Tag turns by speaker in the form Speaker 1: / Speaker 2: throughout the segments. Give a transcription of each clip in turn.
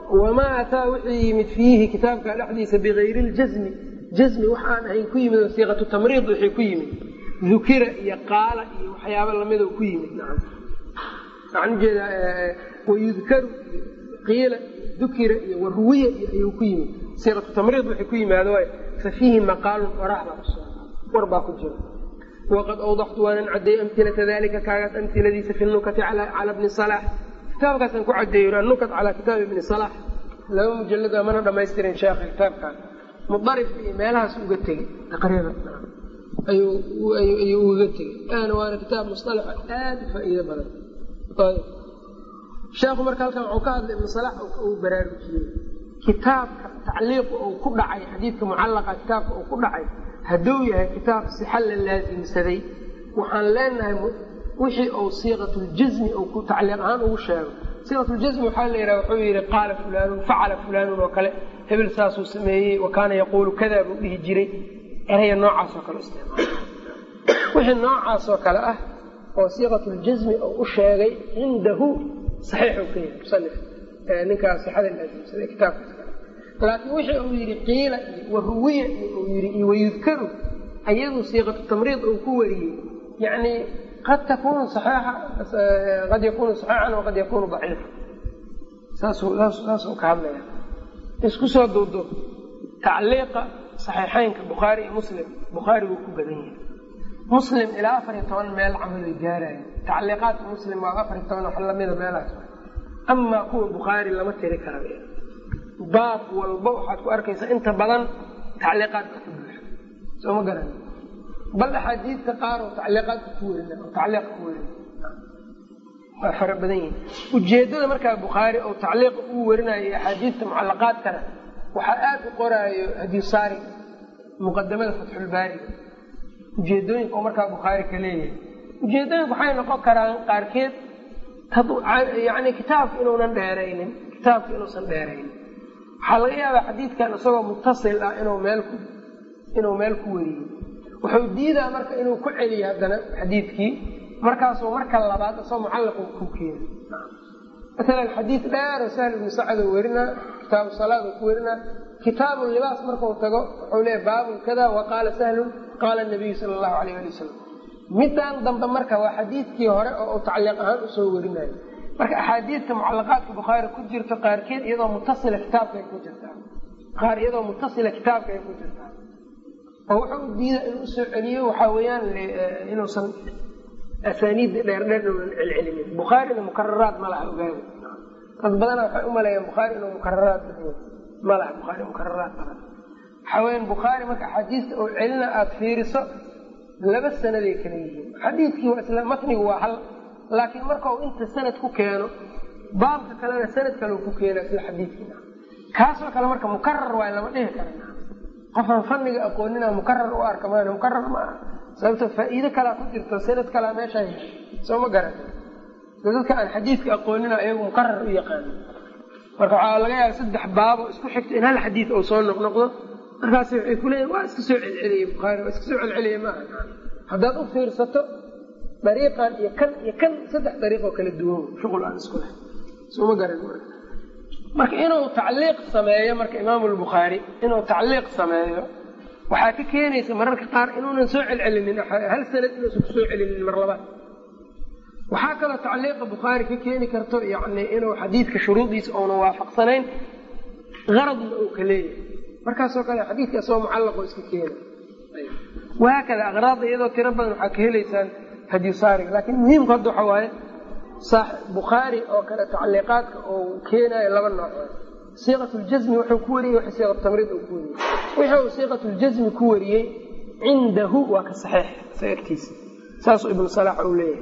Speaker 1: wamaa ataa wixii yimid fiihi kitaabka dhexdiisa bigayri ljasmi jasmi waxaan ahayn ku yimid oo siiqatu tamriid wixii ku yimid dukira iyo qaala iyo waxyaaba lamid oo ku yimid nacam waxaan ujeedaa wayudkaru iyo qiila iyo dukira iyo waruwiya iyo ayuu ku yimid siiqatu tamriid wixii ku yimaado waay fa fiihi maqaalun orax baa kusoo war baa ku jira waqad awdaxtu waanan cadeeyey amhilata dalika kaagaas amhiladiisa fi nukati cala bni salaax kitaabkaasaan ku cadeeyo anukat calaa kitaabi ibni salaax laba mujalada mana dhamaystirin sheekha kitaabkaan mudarif iyo meelahaas uga tegey taqriiban ayuu uga tegey ana waana kitaab musalaxa aada u faa'iido badan ayb sheekhu marka halkan wuxuu ka hadlay ibnu salaax uu baraarujiyey kitaabka tacliiqa uu ku dhacay xadiidka mucallaqa kitaabka uu ku dhacay hadduu yahay kitaab sixa la laasimsaday waxaan leenahay wixii uu siiqatuljasmi uu ku tacliiq ahaan ugu sheego siiqatuljasmi waxaa la yidhaha wuxuu yidhi qaala fulaanun facala fulaanun oo kale hebel saasuu sameeyey wa kaana yaquulu kada buu dhihi jiray eraya noocaasoo kale isticmaala wixii noocaasoo kale ah oo siiqatuljasmi uu u sheegay cindahu saxiixuu ka yahay musanif ninkaas sixada laasimsaday kitaabkaas kale laakiin wixii uu yidhi qiila iyo waruwiya iyo uu yidhi iyo wayudkaru ayadu siiqatu tamriid uu ku wariyey yani qad takunu saxiixa qad yakunu saxiixan waqad yakunu daciifa saasuu ka hadlaya isku soo duudo tacliiqa saxiixeynka bukhaari iyo muslim bukhaari wuu ku badan yahay muslim ilaa afar iyo toban meel camal ay gaaraya tacliiqaadka muslim waa afar iyo toban wax lamida meelahaas amaa kuwa bukhaari lama tiri kara baab walba waxaad ku arkaysaa inta badan tacliiqaadka ku buuxa soo ma garan bal axaadiidta qaar oo tacliiqaadka ku werina oo tacliiqa ku werina waa fara badan yihin ujeedada markaa bukhaari oo tacliiqa uu werinayo axaadiidta mucalaqaadkana waxaa aada u qoraayo hadisaari muqadamada fatxulbaariga ujeedooyinka oo markaa bukhaari ka leeyahay ujeedooyinku waxay noqon karaan qaarkeed yani kitaabka inuunan dheeraynin kitaabka inuusan dheeraynin waxaa laga yaabaa xadiidkan isagoo mutasil ah inuu meel ku inuu meel ku weriyo wuxuu diidaa marka inuu ku celiyo haddana xadiidkii markaasuu marka labaad isagoo mucallaq ku keena maalan xadiid dheer oo sahl ibnu sacad oo werinaa kitaabu salaad oo ku werinaa kitaabu libaas markuu tago wuxuu leeyahy baabun kada wa qaala sahlun qaala nabiyu sala allahu alayh ali wasalam midaan dambe marka waa xadiidkii hore oo uu tacliiq ahaan usoo werinayo marka axaadiidta mucalaqaadka bukhaari ku jirto qaarkeed iyadoo mutasila kitaabkaay ku jirtaa qaar iyadoo mutasila kitaabka ay ku jirtaa oo wuxuu diida inuu usoo celiyo waxaa weeyaan inuusan asaaniidda dheerdheer inuunan celcelinin bukhaarina mukararaad ma laha ogaada dad badana waxay u maleeyaan bukhaari inuu mukararaad ma laha bukhaari mukararaad badan waxaa weyaan bukhaari marka axaadiista oo celina aada fiiriso laba sanaday kala yihiin xadiidkii waa isla matnigu waa hal laakiin marka uu inta sanad ku keeno baabka kalena sanad kale ku keena isla xadiidkiina kaasoo kale marka mukarar waay lama dhihi kara qofaan fanniga aqoonina mukarar u arka maan mukarar ma aha sababto faa'iido kalaa ku jirto sanad kalaa meeshaa heshay soo ma garan dadka aan xadiidka aqoonina iyagu mukarar u yaqaano marka waxaa laga yaaba saddex baabo isku xigto in hal xadiid uu soo noqnoqdo markaas waxay ku leeyihin waa iska soo celceliyey bukhaari waa iska soo celceliyey maaha haddaad u fiirsato dariiqan iyo kan iyo kan saddex dariiqoo kala duwan shuqul aan isku leh sooma garan marka inuu tacliiq sameeyo marka imaamu lbukhaari inuu tacliiq sameeyo waxaa ka keenaysa mararka qaar inuunan soo celcelinin hal sanad inuusan kusoo celinin mar labaad waxaa kaloo tacliiqa bukhaari ka keeni karto yani inuu xadiidka shuruudiisa uunan waafaqsanayn qaradna uu ka leeyahay markaasoo kale xadiidka asagoo mucallaqoo iska keena wahaakada aqraada iyadoo tiro badan waxaa ka helaysaan hadiyusaariga laakiin muhiimku hadda waxa waaye bukhaari oo kale tacliiqaadka oo keenayo laba nooc siiqatuljasmi wuxuu ku wariyey w siiqatamriid uu ku wariyey wixii uu siiqatuljasmi ku wariyey cindahu waa ka saxiix sa agtiisa saasuu ibnu salaax uu leeyahay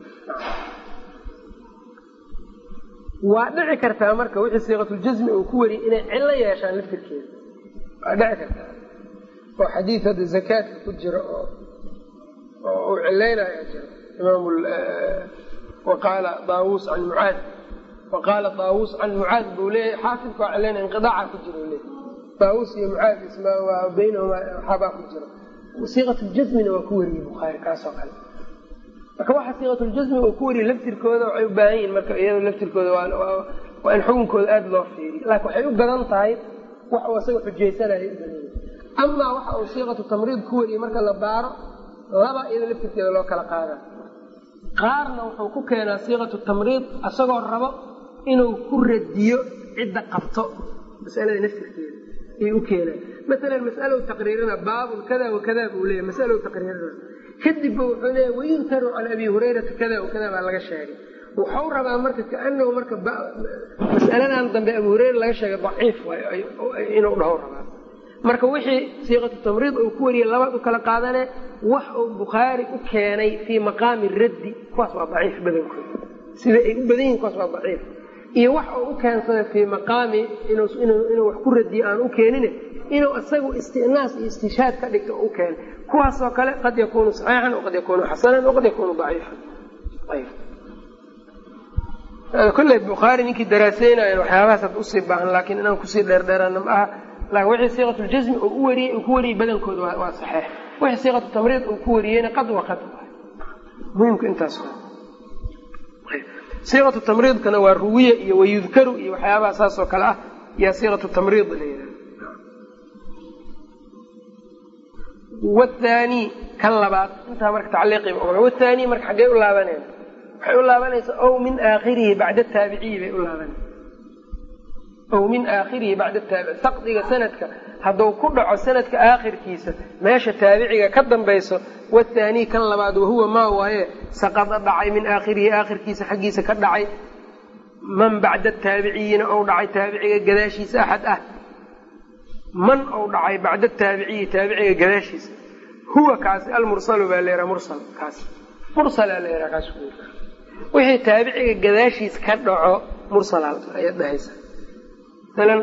Speaker 1: waa dhici kartaa marka wixii siiqatuljasmi uu ku wariyey inay cillo yeeshaan laftirkeeda waa dhici kartaa oo xadiid hadda zakaadka ku jira oo oo uu cilaynaya jira imaam waqaala daawuus can mucaad waqaala daawuus can mucaad buu leeyahay xaafidka waa cilaynaya inqidaaca ku jira leeyahy daawuus iyo mucaad isma waa baynahumaa waxaabaa ku jira siiqatuljasmina waa ku wariyey bukhaari kaasoo kale marka waxa siiqatuljasmi uu ku wariyey laftirkooda waxay u baahan yihin marka iyado laftirkooda waa in xukunkooda aada loo fiiriyo laakiin waxay u badan tahay wax uu isaga xujaysanaya amaa waxa uu siiqatu tamriid ku wariyey marka la baaro laba iyada laftirkeeda loo kala qaadaa qaarna wuxuu ku keenaa siiqatu tamriid isagoo rabo inuu ku radiyo cidda qabto masalada naftirkeeda ayay u keenaan masalan mas'alow taqriirina baabun kada wa kada buu leeyahy mas'alow taqriirina kadibba wuxuu leeyahy wayunkaru can abi hurayrata kada wa kada baa laga sheegay wuxuu rabaa marka kaanahu marka mas'aladan dambe abu hureyra laga sheegay daciif waay inuu dhaho rabaa marka wixii siiqatu tamriid uu ku wariyey labaad u kala qaadane wax uu bukhaari u keenay fii maqaami raddi kuwaas waa daciif badankooda sida ay u badan yihin kuwaas waa daciif iyo wax uu u keensaday fii maqaami inuu wax ku radiyo aan u keenin inuu isagu istinaas iyo istishaad ka dhigto u keenay kuwaasoo kale qad yakunu saxiixan waqad yakunu xasanan waqad yakunu daciifan kolley bukhaari ninkii daraaseynaayan waxyaabahaas had usii baahan laakiin inaan kusii dheerdheerana ma aha laakin wixii siiqatuljasmi uu u wariyey uu ku wariyey badankooda waa saxeex wixii siiqatu tamriid uu ku wariyeyna qad wa qad muhimku intaas siiqatu tamriidkana waa ruwiye iyo wayudkaru iyo waxyaabaha saas oo kale ah yaa siiqatu tamriid la yidhaha wthaani kan labaad intaa marka tacliiqiiba oga wthaani marka xaggee u laabaneen waxay u laabanaysaa ow min aakhirihi bacda taabiciyi bay u laabanaysa ow min aakhirihi bacda taabici saqdiga sanadka hadduu ku dhaco sanadka aakhirkiisa meesha taabiciga ka dambayso wathaanii kan labaad wahuwa maa waaye saqada dhacay min aakhirihi aakhirkiisa xaggiisa ka dhacay man bacda taabiciyiina ou dhacay taabiciga gadaashiisa axad ah man ou dhacay bacda taabiciyi taabiciga gadaashiisa huwa kaasi almursalu baa la yidhaha mursal kaasi mursalaa la yidhaha kaas wixii taabiciga gadaashiis ka dhaco mursal ayaad dhahaysa masalan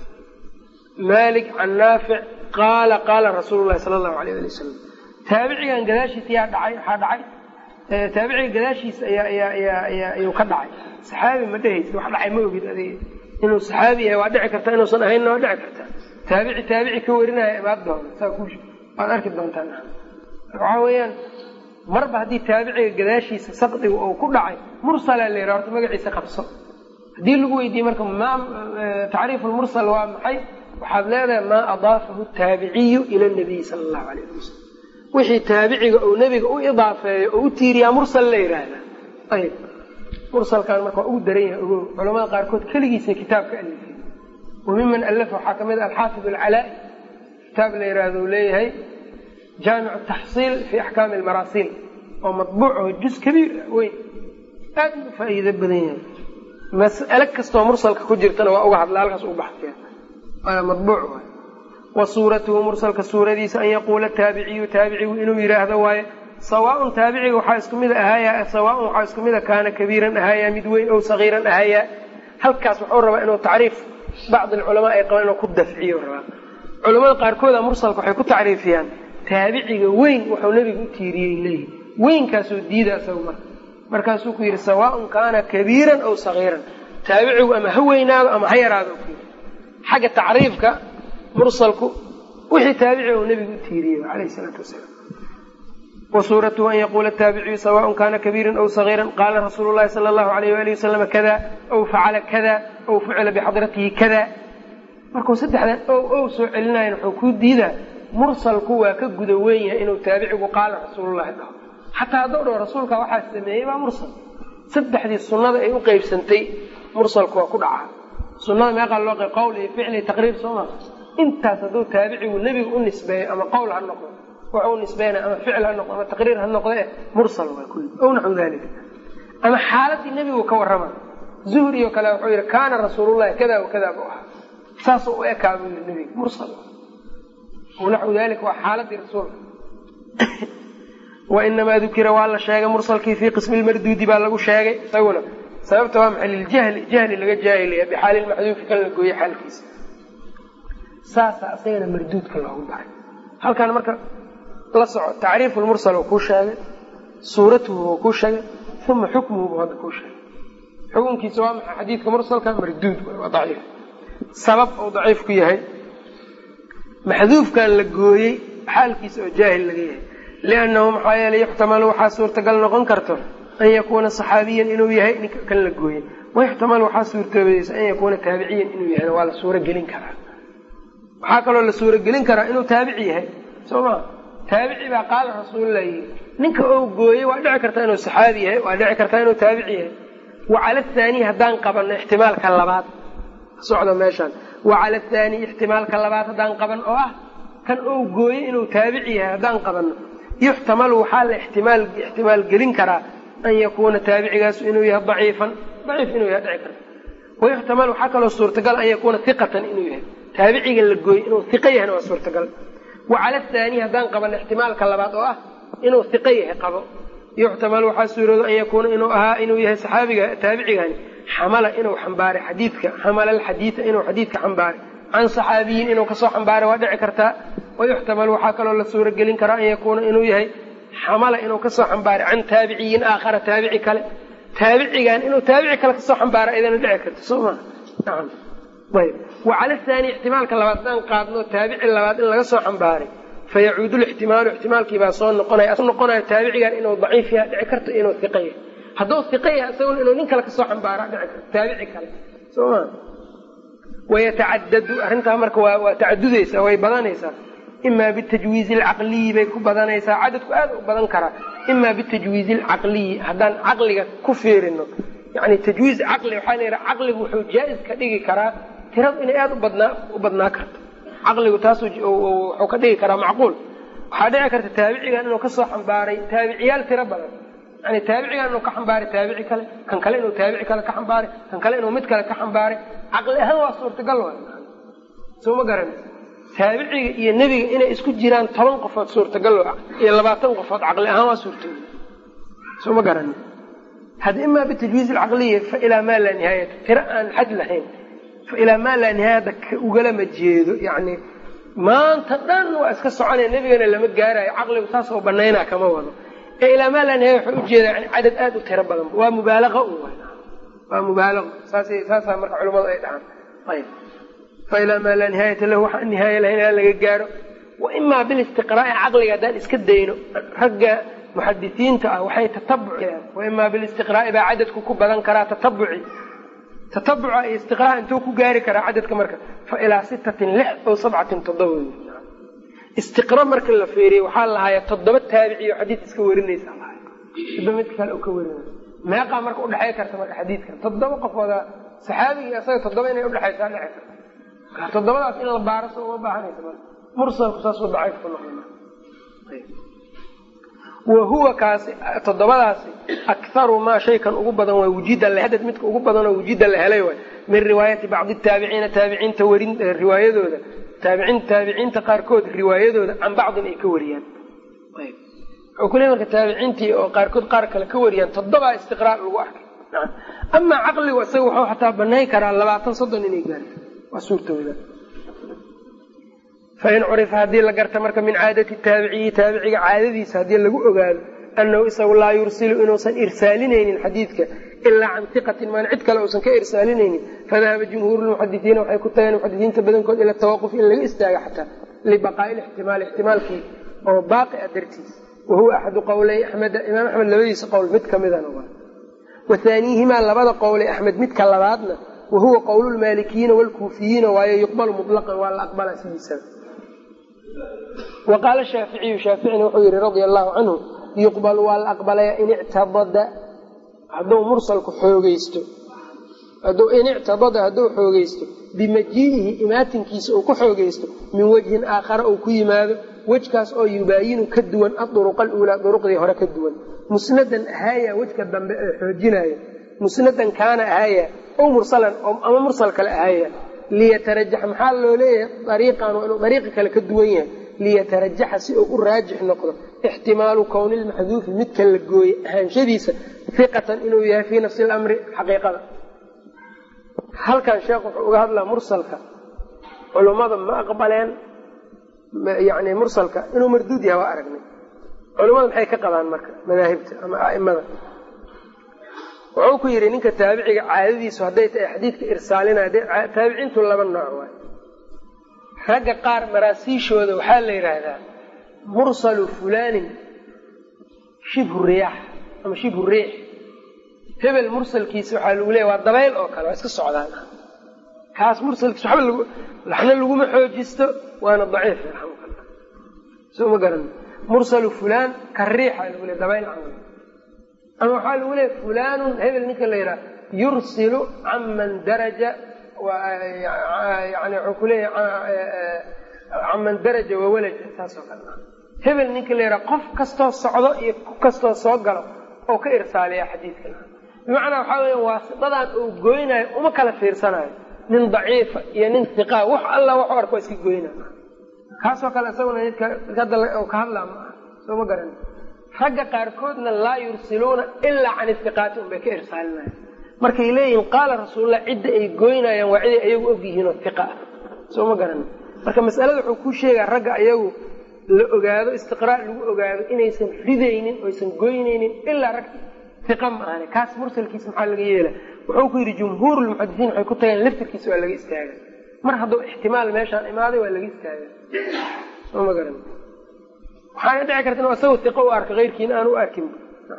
Speaker 1: malik can naafic qaala qaala rasuulu llahi sala allahu alayh ali wasalam taabicigan gadaashiisa yaa dhacay waxaa dhacay taabiciga gadaashiisa ayaa ayaa ayaa ayaa ayuu ka dhacay saxaabi ma dhehaysa wax dhacay ma ogid adiga inuu saxaabi yahay waa dhici karta inuusan ahaynna waa dhici karta taabici taabici ka warinaya imaad doona saa ku waad arki doontaan waxaa weeyaan marba haddii taabiciga gadaashiisa saqdiga oo ku dhacay mursalaa la yidhaha horta magaciisa qabso haddii lagu weydiiyey marka ma tacriifu lmursal waa maxay waxaad leedahay maa adaafahu taabiciyu ila nabiyi sala allahu alayh ali wasalam wixii taabiciga uu nebiga u idaafeeyo oo u tiiriyaa mursal la yidhaahdaa ayb mursalkan marka waa ugu daran yahay ogow culamada qaarkood keligiisa kitaabka alifay wa miman allafa waxaa ka mid a alxaafid alcalaa'i kitaab la yidhaahdo u leeyahay jaamicu taxsiil fi axkaami almaraasiil oo matbuuc oo juz kabiir weyn aad u faa'iido badan yahay mas'ale kastoo mursalka ku jirtana waa uga hadla halkaas u baxsiya waana matbuuc waay wa suuratuhu mursalka suuradiisa an yaquula taabiciyu taabicigu inuu yidhaahdo waaye sawaaun taabiciga waxaa isku mid ahaaya sawaaun waxaa isku mida kaana kabiiran ahaaya mid weyn ow sagiiran ahaaya halkaas wuxuu rabaa inuu tacriif bacd alculamaa ay qabaan inuu ku dafciyo rabaa culamada qaarkooda mursalka waxay ku tacriifiyaan taabiciga weyn wuxuu nebiga u tiiriyey leeyihi weynkaasoo diida isaga marka markaasuu ku yidhi sawaaun kaana kabiiran aw sagiiran taabicigu ama ha weynaado ama ha yaraado ku yidhi xagga tacriifka mursalku wixii taabiciga uu nebigu u tiiriyey alayhi salaatu wasalaam wa suuratuhu an yaquula taabiciyu sawaaun kaana kabiiran aw sagiiran qaala rasuulu llahi sala allahu alayh waalihi wasalama kada aw facala kada aw fucila bixadratihi kada markuu saddexdan ow ow soo celinayan wuxuu kuu diidaa mursalku waa ka guda weyn yahay inuu taabicigu qaala rasuulullahi dhaho xataa hadduu dhaho rasuulka waxaa sameeyey waa mursal saddexdii sunnada ay u qeybsantay mursalku waa ku dhacaa sunnada meeqaa loo qeyb qowl iyo ficli taqriir soo maa intaas hadduu taabicigu nebiga u nisbeeyo ama qowl ha noqdo wuxuu u nisbeynaya ama ficil ha noqdo ama taqriir ha noqde mursal waa kulli ow naxu dalika ama xaaladii nebigu ka warrama zuhri oo kale wuxuu yidhi kaana rasuulullahi kada wa kada buu ahaa saasuu u ekaa buu yidhi nebiga mursal naxu dalika waa xaaladii rasuulka wainamaa dukira waa la sheegay mursalkii fii qismi lmarduudi baa lagu sheegay isaguna sababta waa maxay liljahli jahli laga jaahilaya bixaali lmaxduufi kan la gooyey xaalkiisa saasaa isagana marduudka loogu daray halkan marka la soco tacriifu lmursal uu kuu sheegay suuratuhu uu kuu sheegay uma xukmuhu buu hadda kuu sheegay xukunkiisa waa maxay xadiidka mursalka marduud waa daciif sabab uu daciif ku yahay maxduufkan la gooyey xaalkiisa oo jaahil laga yahay liannahu maxaa yeelay yuxtamalu waxaa suurtagal noqon karto an yakuuna saxaabiyan inuu yahay ninka kan la gooyey wayuxtamal waxaa suurtoobaysa an yakuuna taabiciyan inuu yahayna waa la suuro gelin karaa waxaa kaloo la suuro gelin karaa inuu taabici yahay soo ma taabici baa qaala rasuulillah yii ninka oo gooyey waa dhici kartaa inuu saxaabi yahay waa dhici kartaa inuu taabici yahay wa cala athaaniy haddaan qabanno ixtimaalka labaad socda meeshaan wa cala athaaniy ixtimaalka labaad haddaan qaban oo ah kan oo gooyey inuu taabici yahay haddaan qabanno yuxtamalu waxaa la ixtimaal ixtimaal gelin karaa an yakuuna taabicigaasu inuu yahay daciifan daciif inuu yahay dhici karta wayuxtamal waxaa kaloo suurtagal an yakuuna hiqatan inuu yahay taabiciga la gooyey inuu hiqo yahayna waa suurtagal wa cala athaaniy haddaan qabanno ixtimaalka labaad oo ah inuu hiqo yahay qabo yuxtamal waxaa suuroodo an yakuuna inuu ahaa inuu yahay saxaabiga taabicigani xamala inuu xambaaray xadiidka xamala alxadiida inuu xadiidka xambaaray can saxaabiyin inuu kasoo xambaaray waa dhici kartaa wayuxtamal waxaa kaloo la suuro gelin karaa an yakuuna inuu yahay xamala inuu kasoo xambaaray can taabiciyin aakhara taabici kale taabicigan inuu taabici kale kasoo xambaara idana dhici karto soo ma nacam ayb wa cala thaani ixtimaalka labaad haddaan qaadno taabici labaad in laga soo xambaaray fayacuudu lixtimaalu ixtimaalkiibaa soo noqonaya noqonaya taabicigan inuu daciif yaha dhici karto inuu hiqa yahay hadduu hiqa yahay isaguna inuu nin kale kasoo xambaara dhici karto taabici kale soo ma wayatacadadu arrintaa marka waa waa tacadudaysaa way badanaysaa imaa bitajwiizi alcaqliyi bay ku badanaysaa cadadku aad u badan karaa imaa bitajwiizi alcaqliyi haddaan caqliga ku fiirino yani tajwiiz caqli waxaa la yidhaha caqligu wuxuu jaa-is ka dhigi karaa tiradu inay aada ubadnaa u badnaa karto caqligu taas wuxuu ka dhigi karaa macquul waxaa dhici karta taabicigan inuu kasoo xambaaray taabiciyaal tiro badan yani taabicigan inuu ka xambaaray taabici kale kan kale inuu taabici kale ka xambaaray kan kale inuu mid kale ka xambaaray caqli ahaan waa suurtagal wa soo ma garan taabiciga iyo nebiga inay isku jiraan toban qofood suurtagal iyo labaatan qofood caqli ahaan waa suurtagal soo ma garan hada imaa bitajwiiz alcaqliya fa ilaa maa laa nihaayata tiro aan xad lahayn fa ilaa maa laa nihaayata ugalama jeedo yani maanta dhan waa iska soconaya nebigana lama gaarayo caqligu saas oo banaynaa kama wado ee ilaa maa laa nihaaya wuxuu ujeedaa yani cadad aad u tiro badan waa mubaalaqa un waa mubaalaqa saas saasaa marka culimmadu ay dhahaan ayb fa ilaa maa laa nihaayata lahu waxaan nihaaya lahayn ilaa laga gaaro wa imaa bilistiqraa'i caqliga haddaan iska dayno ragga muxadisiinta ah waxay tatabuci wa imaa bilistiqraa'i baa cadadku ku badan karaa tatabuci tatabuca iyo istiqraa intuu ku gaari karaa cadadka marka fa ilaa sittatin lix ow sabcatin toddoba istiqra marka la feeriye waxaa lahaaya toddoba taabiciyo xadiid iska warinaysa lahay toddoba mid kale oo ka warinaysa meeqaa marka udhexay karta marka xadiidkan toddoba qofooda saxaabigii asaga toddoba inay udhexaysaa dhici karta toddobadaas in la baaro so uma baahanaysa marka mursalku saasuu daciif ku noqda wa huwa kaasi toddobadaasi akharu maa shaykan ugu badan waa wujida hadad midka ugu badanoo wujida la helay waay min riwaayati bacdi taabiciina taabiciinta warin riwaayadooda taabiciin taabiciinta qaarkood riwaayadooda can bacdin ay ka wariyaan wuxuu ku leey marka taabiciintii oo qaarkood qaar kale ka wariyaan toddobaa istiqraa lagu arkay amaa caqligu isaga wuxuu xataa banayn karaa labaatan soddon inay gaarto waa suurtooda fain curifa haddii la garta marka min caadati taabiciyi taabiciga caadadiisa haddii lagu ogaado annahu isagu laa yursilu inuusan irsaalinaynin xadiidka ilaa can iqatin maan cid kale uusan ka irsaalinaynin fadahaba jumhuuru lmuxadisiina waxay ku tageen muxadisiinta badankood ila tawaquf in laga istaaga xataa libaqaa'i lixtimaali ixtimaalkii oo baaqi a dartiis wahuwa axadu qowlay axmeda imaam axmed labadiisa qowl mid kamidana waa wa haaniihimaa labada qowlay axmed midka labaadna wahuwa qowlu lmaalikiyiina waalkuufiyiina waayo yuqbalu mutlaqan waa la aqbalaa sidiisaba wa qaala shaaficiyu shaaficina wuxuu yihi radia allahu canhu yuqbalu waa la aqbalaya in ictabada hadduu mursalku xoogeysto in ictabada hadduu xoogeysto bimajii'ihi imaatinkiisa uu ku xoogeysto min wejhin aakhara uu ku yimaado wejkaas oo yubaayinu ka duwan aduruqa aluulaa duruqdii hore ka duwan musnadan ahaaya wejka dambe ee xoojinaya musnadan kaana ahaaya ow mursalan ama mursal kale ahaaya liyatarajax maxaa loo leeyahay ariiqan waa inuu dariiqi kale ka duwan yahay liyatarajaxa si uu u raajix noqdo ixtimaalu kowni lmaxduufi midka la gooyey ahaanshadiisa hiqatan inuu yahay fii nafsi lamri xaqiiqada halkan sheekh wuxuu uga hadlaa mursalka culummada ma aqbaleen yani mursalka inuu marduud yahay waa aragnay culummada maxay ka qabaan marka madaahibta ama a'imada wuxuu ku yidhi ninka taabiciga caadadiisu hadday tahay xadiidka irsaalinaya taabiciintu laba nooc waay ragga qaar maraasiishooda waxaa la yidhaahdaa mursalu fulaanin shibhu riyaax ama shibhu riix hebel mursalkiisa waxaa lagu leeya waa dabayl oo kale waa iska socdaan kaas mursalkiisa waxba lag laxna laguma xoojisto waana daciif soo ma garan mursalu fulaan ka riixa lagu leey dabayl camal ama waxaa lagu leeya fulanun hebel ninka la yidhaha yursilu canman daraja yani wuxuu ku leeyahay canman daraja wawalaja saasoo kale hebel ninka la yidhaha qof kastoo socdo iyo ku kastoo soo galo oo ka irsaaliya xadiidkan bimacnaa waxaa weya waasitadan uu goynayo uma kala fiirsanayo nin daciifa iyo nin hiqaa wax alla waxu arko waa iska goyna kaasoo kale isaguna nidka hadda ka hadlaa ma aha soo ma garan ragga qaarkoodna laa yursiluuna ilaa can ihiqaati un bay ka irsaalinayan markay leeyihiin qaala rasuulullah cidda ay goynayaan waa ciday ayagu og yihiinoo hiqa ah soo ma garan marka masalada wuxuu ku sheegaa ragga ayagu la ogaado istiqraa' lagu ogaado inaysan ridaynin oysan goynaynin ilaa rag hiqa ma ahane kaas mursalkiisa maxaa laga yeela wuxuu ku yidhi jumhuurulmuxadisiin waxay ku tageen laftirkiisa waa laga istaaga mar hadduu ixtimaal meeshaan imaaday waa laga istaaga soo ma garan waxaana dhici karta inu asagoo hiqo u arka keyrkiina aan u arkin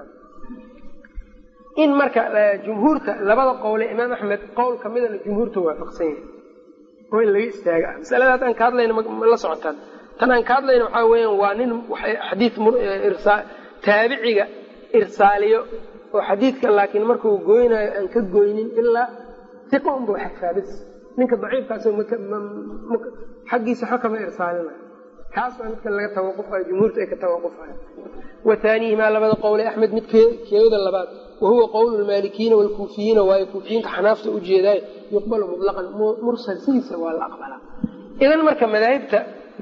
Speaker 1: in marka jumhuurta labada qowle imaam axmed qowl kamidana jumhuurta waafaqsan yahay oo in laga istaaga ah masalada haddaan ka hadlayna ma la socotaan tan aan ka hadlayna waxaa weeyaan waa nin xadiid taabiciga irsaaliyo oo xadiidka laakiin markuu goynaayo aan ka goynin ilaa hiqa unba xadfaabis ninka daciifkaasoo xaggiisa xo kama irsaalinayo kaas waa midka laga tawaqufayo jumhuurta ay ka tawaqufayo wa haanihimaa labada qowle axmed mid keeda labaad wahuwa qowlu lmaalikiyiina waalkuufiyiina waayo kuufiyiinka xanaafta ujeedaayo yuqbalu mutlaqan mursal sidiisa waa la aqbalaa idan marka madaahibta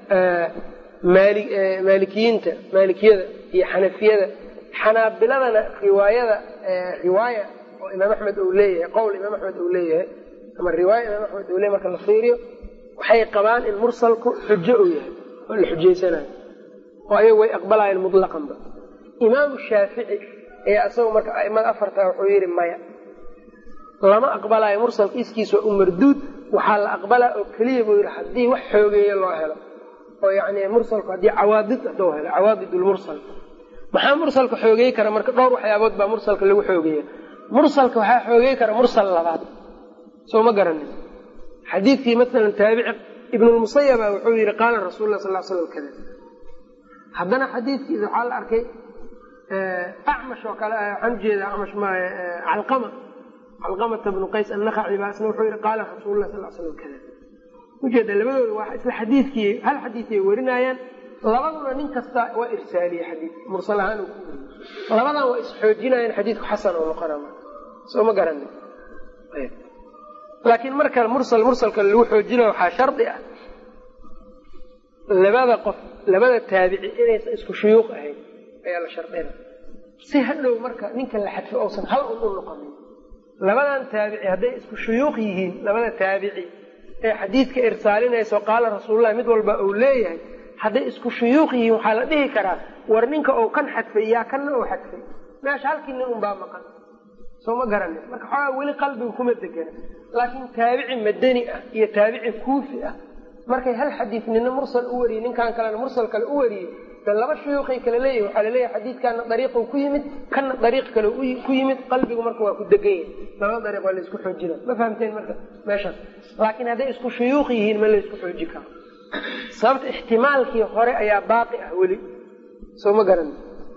Speaker 1: maalikiyiinta maalikiyada iyo xanafiyada xanaabiladana riwaayada riwaaya oo imaam axmed uu leeyahay qowl imaam axmed uu leeyahay ama riwaaya imaam axmed uu leeyahy marka la fiiriyo waxay qabaan in mursalku xujo uu yahay oo la xujaysanayo oo ayagu way aqbalaayeen mutlaqanba imaamu shaafici ayaa isagoo marka aimada afarta wuxuu yidhi maya lama aqbalaayo mursalka iskiis waa u marduud waxaa la aqbalaa oo keliya buu yidhi haddii wax xoogeeya loo helo oo yani mursalku haddii cawaadid haduu helo cawaadid lmursal maxaa mursalka xoogeey kara marka dhowr waxyaabood baa mursalka lagu xoogeeya mursalka waxaa xoogeey kara mursal labaad soo ma garanin xadiidkii maalan taabici ibnulmusayaba wuxuu yidhi qaala rasuul lah sal slam kada haddana xadiidkiisa waxaa la arkay acmash oo kale waxaan ujeedaa acmash maay calqama calqamata bnu qays annakhaci baa isna wuxuu yidhi qaala rasuulu lah sal slam kada ujeeda labadooda waa isla xadiidkii hal xadiidkay warinaayaan labaduna nin kasta waa irsaaliye xadiid mursal ahaan uu ku weriye labadan waa isxoojinayaan xadiidku xasan oo noqona soo ma garanin laakiin marka mursal mursalka lagu xoojinayo waxaa shardi ah labada qof labada taabici inaysan isku shuyuuq ahayn ayaa la shardina si hadhow marka ninka la xadfo ousan hal un u noqonin labadan taabici hadday isku shuyuuq yihiin labada taabici ee xadiidka irsaalinayso qaala rasuulullahi mid walba uu leeyahay hadday isku shuyuuq yihiin waxaa la dhihi karaa war ninka uu kan xadfay yaa kanna uu xadfay meesha halkii nin unbaa maqan soo ma garanin marka xoogaa weli qalbiga kuma degana laakiin taabici madani ah iyo taabici kuufi ah markay hal xadiid nina mursal u wariyey ninkan kalena mursal kale u wariyey de laba shuyuuqay kala leeyahi waxaa laleeyahay xadiidkana dariiqu ku yimid kana dariiq kale ku yimid qalbigu marka waa ku degan yahay labada dariiq waa laysku xoojina ma fahamteen marka meeshaas laakiin hadday isku shuyuuq yihiin ma laysku xooji karo sababta ixtimaalkii hore ayaa baaqi ah weli soo ma garan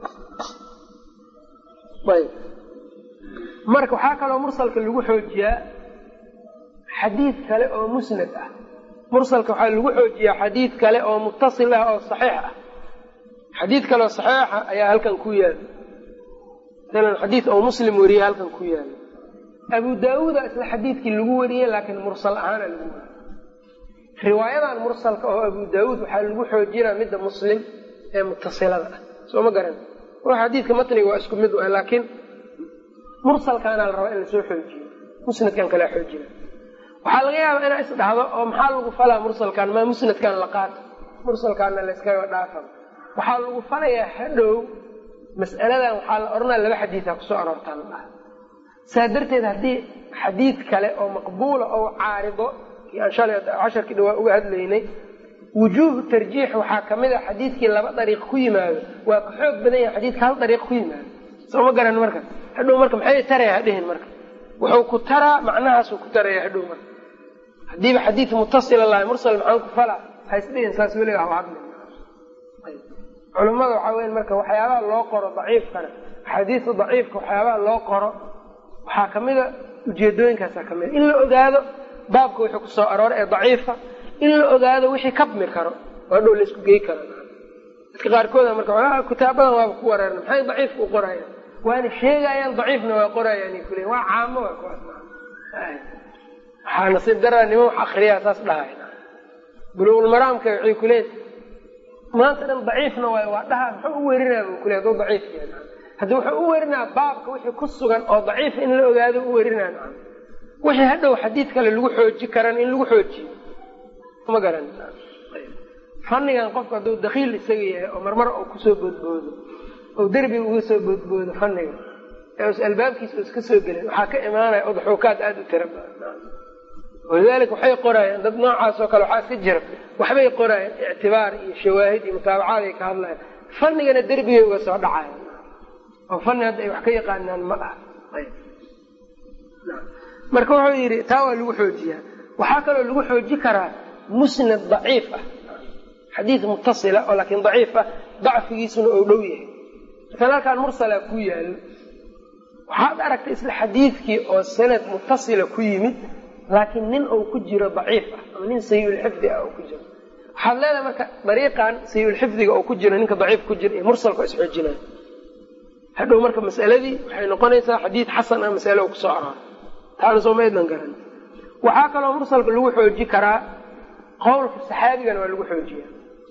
Speaker 1: ayb marka waxaa kaloo mursalka lagu xoojiyaa xadiid kale oo musnad ah mursalka waxaa lagu xoojiyaa xadiid kale oo muttasil ah oo saxiix ah xadiid kale oo saxiixa ayaa halkan ku yaala masalan xadiid oo muslim wariye halkan ku yaala abu daawuuda isla xadiidkii lagu wariyey laakiin mursal ahaana lagu wariyey riwaayadan mursalka oo abu daawuud waxaa lagu xoojinaa midda muslim ee mutasilada ah soo ma garan xadiidka matniga waa isku mid ah laakiin mursalkaana la rabaa in lasoo xoojiyo musnadkan kalea xoojina waxaa laga yaabaa inaa is dhahdo oo maxaa lagu falaa mursalkan maa musnadkan la qaato mursalkaana layskaga dhaafa waxaa lagu falayaa hadhow mas'aladan waxaa la odhanaya laba xadiida kusoo aroortaa la dhaha saa darteed haddii xadiid kale oo maqbuula oo caarido aan shalay casharkii dhawaa uga hadlaynay wujuuhu tarjiix waxaa kamid a xadiidkii laba dariiq ku yimaado waa ka xoog badan yahay xadiidka hal dariiq ku yimaado soo ma garan marka hadhow marka maxay taraya hadhihin marka wuxuu ku taraa macnahaasuu ku taraya hadhow marka haddiiba xadiid mutasila lahay mursal maxaan ku fala haisdhihin saas weliga haba hadlin culimmada waxaa weya marka waxyaabaha loo qoro daciifkana axaadiista daciifka waxyaabaha loo qoro waxaa kamida ujeedooyinkaasa kamida in la ogaado baabka wixii kusoo arooray ee daciifa in la ogaado wixii kabmi karo oo dhow laisku gey karo dadka qaarkooda marka kitaabadan waaba ku wareerna maxay daciifka u qorayaan waana sheegayaan daciifna waa qorayaan kule waa caamo waa kuwaas waxaa nasiib daraa niman wax akriyaa saas dhahay buluuqulmaraamka waxay kuleen maanta dhan daciifna waay waa dhaha muxuu u werinaa bu kule haduu daciif yahay haddi wuxuu u werinaa baabka wixii ku sugan oo daciif in la ogaado u werinaa wixii hadhow xadiid kale lagu xooji karan in lagu xoojiyo ma garan fannigan qofku hadduu dakiil isaga yahay oo marmar uu kusoo boodboodo oo derbiga uga soo boodboodo fanniga ee us albaabkiisa u iska soo gelin waxaa ka imaanaya udxuukaad aada u tira badan walidaalika waxay qoraayaan dad noocaas oo kale waxaa iska jira waxbay qoraayaan ictibaar iyo shawaahid iyo mutaabacaad ay ka hadlayaan fannigana derbigay uga soo dhacayan oo fanni hadda ay wax ka yaqaanaan ma aha marka wuxuu yidhi taa waa lagu xoojiyaa waxaa kaloo lagu xooji karaa musnad daciif ah xadiid mutasila oo laakiin daciif ah dacfigiisuna ou dhow yahay markaan halkaan mursalaa ku yaalo waxaad aragtay isla xadiidkii oo sanad mutasila ku yimid laakiin nin uu ku jiro daciif ah ama nin sayiulxifdi ah oo ku jiro waxaad leedahay marka dariiqan sayiulxifdiga oo ku jiro ninka daciif ku jira iyo mursalka is xoojinaya hadhow marka masaladii waxay noqonaysaa xadiid xasan ah masale oo kusoo arooray taana soo maydnan garan waxaa kaloo mursalka lagu xooji karaa qowlka saxaabigana waa lagu xoojiya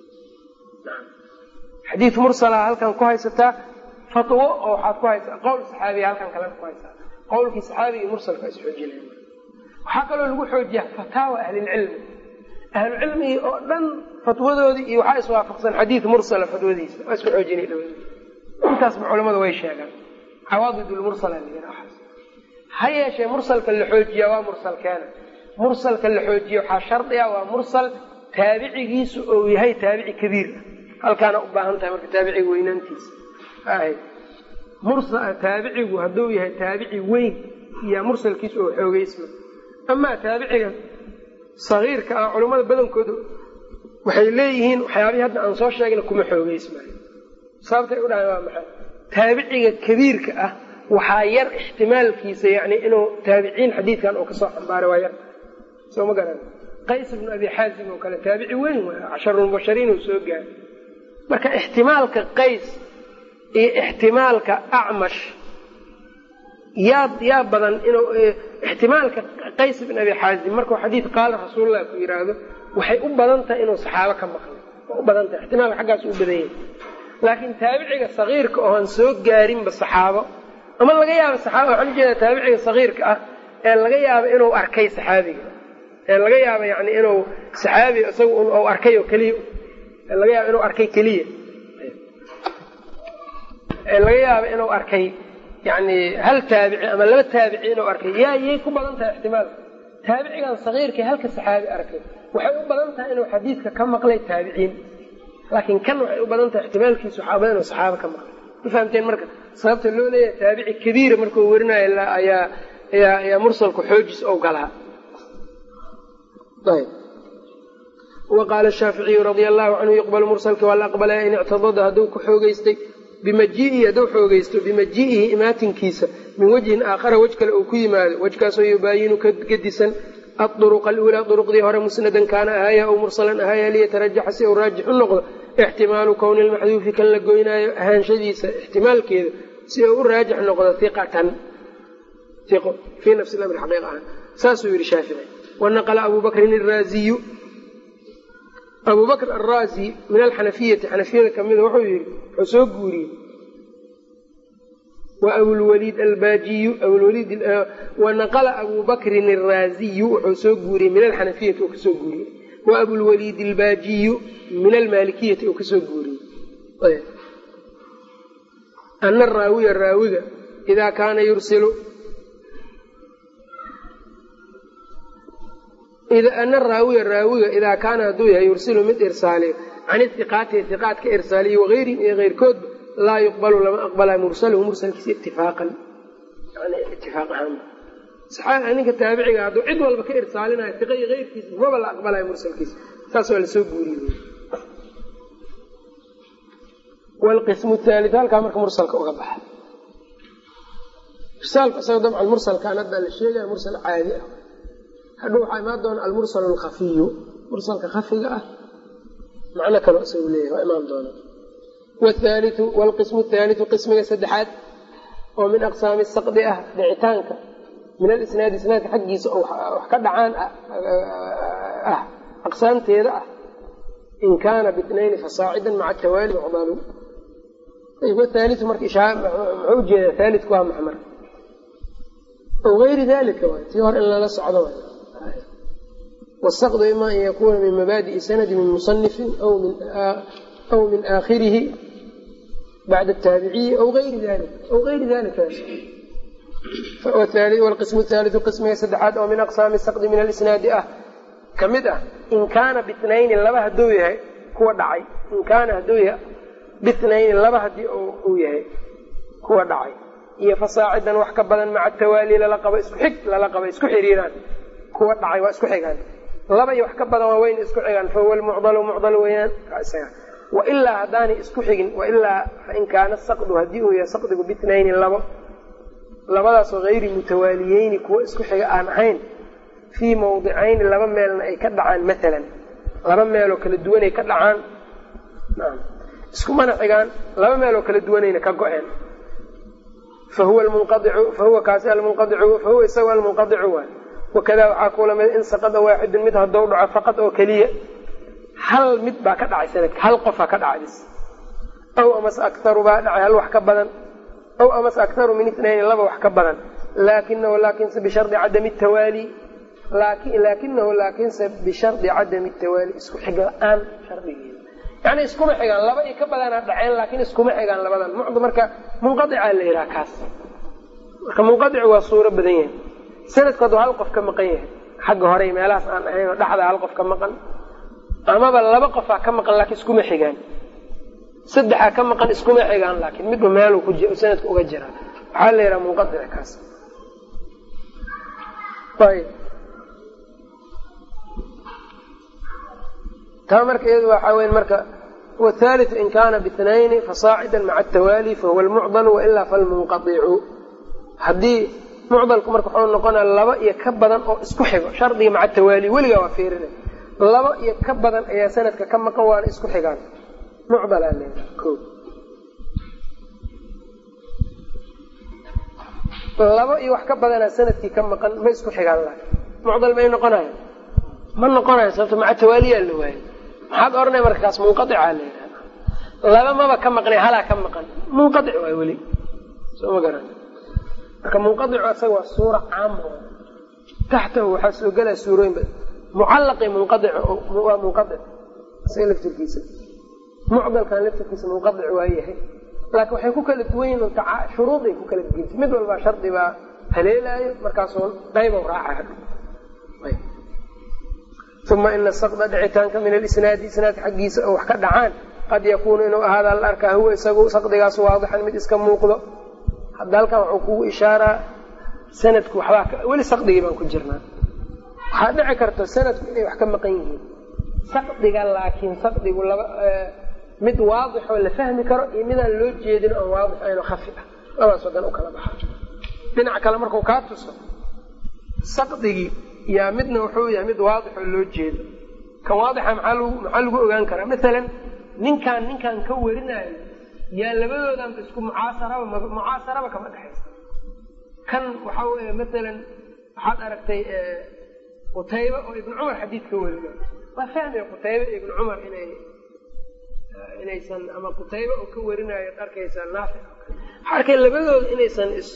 Speaker 1: xadiid mursala halkan ku haysataa fatwo oo waxaad ku haysaa qowl saxaabiya halkan kalena ku haysaa qowlkii saxaabiga iyo mursalka is xoojinaya waxaa kaloo lagu xoojiya fataawa ahlilcilmi ahlucilmigii oo dhan fatwadoodii iyo waxaa iswaafaqsan xadiid mursala fatwadiisa waa isku xoojinay dhawaa intaasba culamada way sheegaan cawaadidulmursala layihaas ha yeeshee mursalka la xoojiya waa mursalkeena mursalka la xoojiya waxaa shardi ah waa mursal taabicigiisu ou yahay taabici kabiir ah halkaana u baahan tahay marka taabiciga weynaantiisa taabicigu hadduu yahay taabici weyn iyo mursalkiisu oo xoogeysma amaa taabiciga sagiirka ah culammada badankooda waxay leeyihiin waxyaabihii hadda aan soo sheegna kuma xoogeysmayo sababtay u dhahay waa maxay taabiciga kabiirka ah waxaa yar ixtimaalkiisa yani inuu taabiciin xadiidkan uu kasoo xambaaray waa yar soo ma garan qays ibnu abi xaazim oo kale taabici weyn waay casharulmubashariin uu soo gaaray marka ixtimaalka qays iyo ixtimaalka acmash yaa yaa badan inuu ixtimaalka qays ibn abi xaazim markuu xadiid qaala rasuululah ku yidhaahdo waxay u badan tahay inuu saxaabo ka maqlay waa u badan tahay ixtimaalka xaggaas u badan yahay laakiin taabiciga sagiirka ooan soo gaarinba saxaabo ama laga yaaba saxaaba waxaan ujeedaa taabiciga sagiirka ah ee laga yaaba inuu arkay saxaabiga ee laga yaaba yani inuu saxaabi isaga u arkay oo keliya ee laga yaaba inuu arkay keliya ee laga yaaba inuu arkay yani hal taabici ama laba taabici inuu arkay yaa yay ku badan tahay ixtimaalka taabicigan sagiirka halka saxaabi arkay waxay u badan tahay inuu xadiidka ka maqlay taabiciin laakiin kan waxay u badan tahay ixtimaalkiisu waxaa badan inuu saxaaba ka maqlay ma fahamteen marka sababta loo leeyahay taabici kabiira markuu werinayo ayaa ayaa ayaa mursalku xoojis ou galaa ayb wa qaala shaaficiyu radia allahu canhu yuqbalu mursalka waa la aqbalaya in ictadada hadduu ku xoogeystay bimajii'ihi hadduu xoogeysto bimajii'ihi imaatinkiisa min wajhin aakhara wej kale uu ku yimaado wejkaasoo yubaayinu ka gedisan aduruqa aluulaa duruqdii hore musnadan kaana ahaaya ou mursalan ahaaya liyatarajaxa si uu raajix u noqdo ixtimaalu kowni lmaxduufi kan la goynaayo ahaanshadiisa ixtimaalkeeda si uu u raajix noqdo iqatan iqo fii nafsi lamri xaqiiq ahaan saasuu yidhi shaafici wanaqla abu bakrin araaziyu abu bakr araazi min alxanafiyati xanafiyada kamida wuxuu yidhi wuxuu soo guuriyey wa abulwaliid albaajiyu abulwaliid wanaqala abu bakrin araaziyu wuxuu soo guuriyey min alxanafiyati oo kasoo guuriyey wa abulwaliid albaajiyu min almaalikiyati oo kasoo guuriyey ana araawiya raawiga idaa kaana yursilu ana raawiya raawiga idaa kaana hadduu yahay yursilu mid irsaaliyo can ihiqaati hiqaat ka irsaaliyo wagayrin iyo keyrkoodba laa yuqbalu lama aqbala mursaluhu mursalkiisa itifaaqan yani itifaaq ahaan saxaaxa ninka taabiciga hadduu cid walba ka irsaalinayo fiqayi keyrkiisa maba la aqbalayo mursalkiisa saas waa lasoo guuriyey wlqismu thaali halkaa marka mursalka uga baxa irsaalku isaga dabcan mursalkaan hadda la sheegaya mursal caadi ah hadhow waxaa imaan doona almursal alkhafiyu mursalka khafiga ah macno kaloo isagu leeyahay waa imaan doona wthaaliu wlqismu thaaliu qismiga saddexaad oo min aqsaami saqdi ah dhicitaanka min alisnaadi isnaadka xaggiisa oo wax ka dhacaan ah aqsaamteeda ah in kaana bitnayni fasaacidan maca tawaali mucdalu wthaaliu marka muxuu ujeedaa thaalidku waa maxmar o gayri dalika waay tii hore in lala socdo waay wsaqdu ima an yakuna min mabaadi'i sanadi min musanifin aw min aakhirihi bacda ataabiciyi aw ayri dalik aw gayri dalika wlqismu thaaliu qismiga saddexaad oo min aqsaami saqdi min alisnaadi ah ka mid ah in kaana bitnayni laba hadduu yahay kuwa dhacay in kaana hadduu yahay bitnayni laba haddii uu yahay kuwa dhacay iyo fasaacidan wax ka badan maca tawaali lala qabo isku xig lala qabo isku xiriiraan kuwa dhacay waa isku xigaan laba iyo wax ka badan waa weyna isku xigaan fahuwa lmucdalu mucdal weeyaan wailaa haddaanay isku xigin wailaa fain kaana saqdu haddii uu yahay saqdigu bitnayni labo labadaasoo hayri mutawaaliyeyni kuwa isku xiga aan ahayn fii mawdicayni laba meelna ay ka dhacaan maalan laba meeloo kala duwanay ka dhacaan iskumana xigaan laba meeloo kala duwanayna ka go-een fahuwa munqaicu fahuwa kaasi almunqaicu fahuwa isaga almunqadicu waay wakadaa waxaa kuula mid in saqada waaxidun mid haddou dhaco faqad oo keliya hal mid baa ka dhacay sanadka hal qofaa ka dhacay bis aw amase aktaru baa dhacay hal wax ka badan aw amase aktaru min itnayni laba wax ka badan laakinahu laakinse bishardi cadami tawaali laakinahu laakinse bishardi cadami tawaali isku xig la-aan shardigeeda yani iskuma xigaan laba iyo ka badanaa dhaceen laakiin iskuma xigaan labadan mucdu marka munqadicaa la yidhaha kaas marka munqadicu waa suuro badan yahay sanadku hadduu hal qof ka maqan yahay xagga horey meelahaas aan ahayn oo dhexda hal qof ka maqan amaba laba qofaa ka maqan laakiin iskuma xigaan saddexaa ka maqan iskuma xigaan laakiin midba meeluu ku sanadka uga jiraa waxaa la yidhaha munqadic kaas ayb taa marka iyadu waxaa weya marka wthaliu in kaana bitnayni fasaacida maca atawaali fahuwa lmucdalu wailaa falmunqaicu haddii mucdalku marka wuxuu noqonaya laba iyo ka badan oo isku xigo shardiga maca tawaali weligaa waa fiirina laba iyo ka badan ayaa sanadka ka maqan waana isku xigaan mucdalaa leedaha o laba iyo wax ka badanaa sanadkii ka maqan ma isku xigaan laha mucdal may noqonayan ma noqonayo sababto maca tawaaliyaa la waayay maxaad oranaya markaas munqaicaa la yidhahda laba maba ka maqnay halaa ka maqan munqaic waay weli soo ma garan marka munqaicu asaga waa suura caama taxtahu waxaa soo gelaya suurooyin badan mucallaqi munqaic waa munqaic isaga laftirkiisa mucdalkan laftirkiisa munqaic waa yahay laakiin waxay ku kala duwan yihin shuruuday ku kala duwanta mid walbaa shardi baa haleelaayo markaasoo qaybow raaca uma ina saqda dhicitaanka min alisnaadi isnaadka xaggiisa oo wax ka dhacaan qad yakuunu inuu ahaada la arkaa huwa isagu saqdigaas waadixan mid iska muuqdo hadda halkan waxuu kugu ishaaraa sanadku waxbaa weli saqdigii baan ku jirnaa waxaa dhici karta sanadku inay wax ka maqan yihiin saqdiga laakiin saqdigu laba mid waadixoo la fahmi karo iyo midaan loo jeedin oon waadix ayno khafi ah labadaasoo dan u kala baxa dhinac kale markuu kaa tuso saqdigii yaa midna wuxuu yahay mid waadixoo loo jeedo kan waadixa maxaa lagu maxaa lagu ogaan karaa masalan ninkaan ninkaan ka warinayo yaa labadoodanba isku mucaasaraba mucaasaraba kama dhexaysa kan waxaa weeye masalan waxaad aragtay qutaybe oo ibnu cumar xadiid ka warinayo waa fahmaya qutaybe iyo ibnu cumar inay inaysan ama qutaybe oo ka warinayo ad arkaysaa naafic waxaa arkay labadooda inaysan is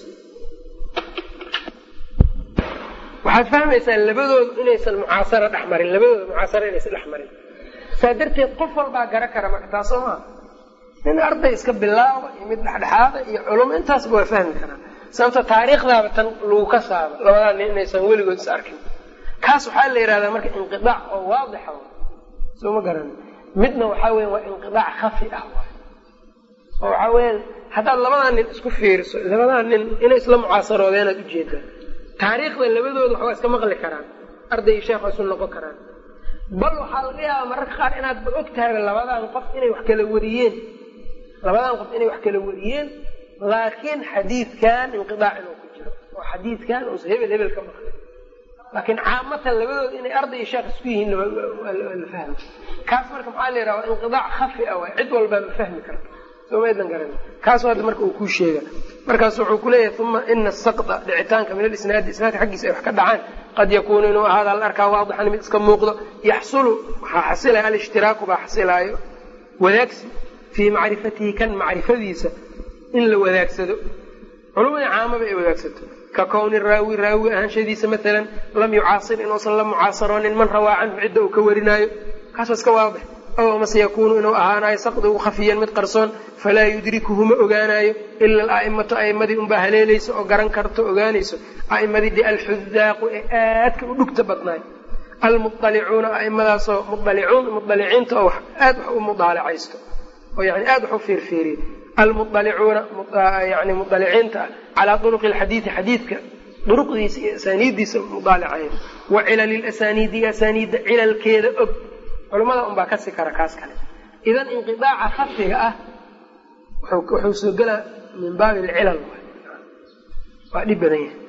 Speaker 1: waxaad fahmaysaa labadoodu inaysan mucaasaro dhex marin labadooda mucaasaro inaysan dhex marin saa darteed qof walbaa gara kara marka taas soo maa nin arday iska bilaaba iyo mid dhexdhexaada iyo culum intaasba waa fahmi karaa sababto taariikhdaaba tan lagu ka saaba labadaa nin inaysan weligood is arkin kaas waxaa la yidhahdaa marka inqidaac oo waadixa soo ma garan midna waxaa weya waa inqidaac khafi ah oo waxaa weeyaan haddaad labadaa nin isku fiiriso labadaa nin inay isla mucaasaroodenaad ujeedaa taariikhda labadooda waxbaa iska maqli karaan arday iyo sheekh waa isu noqon karaan bal waxaa laga yaabaa mararka qaar inaadba og tahayba labadan qof inay wax kala wariyeen labadan qof inay wax kala wariyeen laakiin xadiidkan inqidaac inuu ku jiro oo xadiidkan uusa hebel hebel ka maqlin laakiin caamatan labadooda inay arday iyo sheekh isku yihiin waa la fahmi kaas marka maxaa la yidhaha waa inqidaac khafi a waay cid walbaa ma fahmi karta somaydan garan kaasu hadda marka uu kuu sheega markaas wuxuu kuleeyahay uma ina asaqda dhicitaanka min alisnaadi isnaadka xaggiisa ay wax ka dhacaan qad yakuunu inuu ahaada la arkaa waadixan mid iska muuqdo yaxsulu waxaa xasilaya alishtiraaku baa xasilaayo wadaagsi fii macrifatihi kan macrifadiisa in la wadaagsado culummadii caamaba ay wadaagsato ka kowni raawi raawiga ahaanshadiisa maalan lam yucaasir inuusan la mucaasaroonin man rawaa canhu cidda uu ka warinaayo kaas waa iska waadix ow amase yakuunu inuu ahaanayo saqdigu khafiyan mid qarsoon falaa yudrikuhu ma ogaanayo ila ala'immatu a'immadii unbaa haleelaysa oo garan karto ogaanayso a'immadii de alxudaaqu ee aadka u dhugta badnaay almualicuuna a'immadaasoo mualicuun mualiciinta oo aad wax u mudaalacaysto oo yani aad wax u fiirfiiriya almualicuuna yani mualiciinta ah calaa duruqi alxadiidi xadiidka duruqdiisa iyo asaaniiddiisa mudaalacayn wa cilali lasaniidi asaniidda cilalkeeda og culamada unbaa kasi kara kaas kale idan inqiaaca khafiga ah wuxuu soo gelaa min baabi alcilal waa dhib badan yahay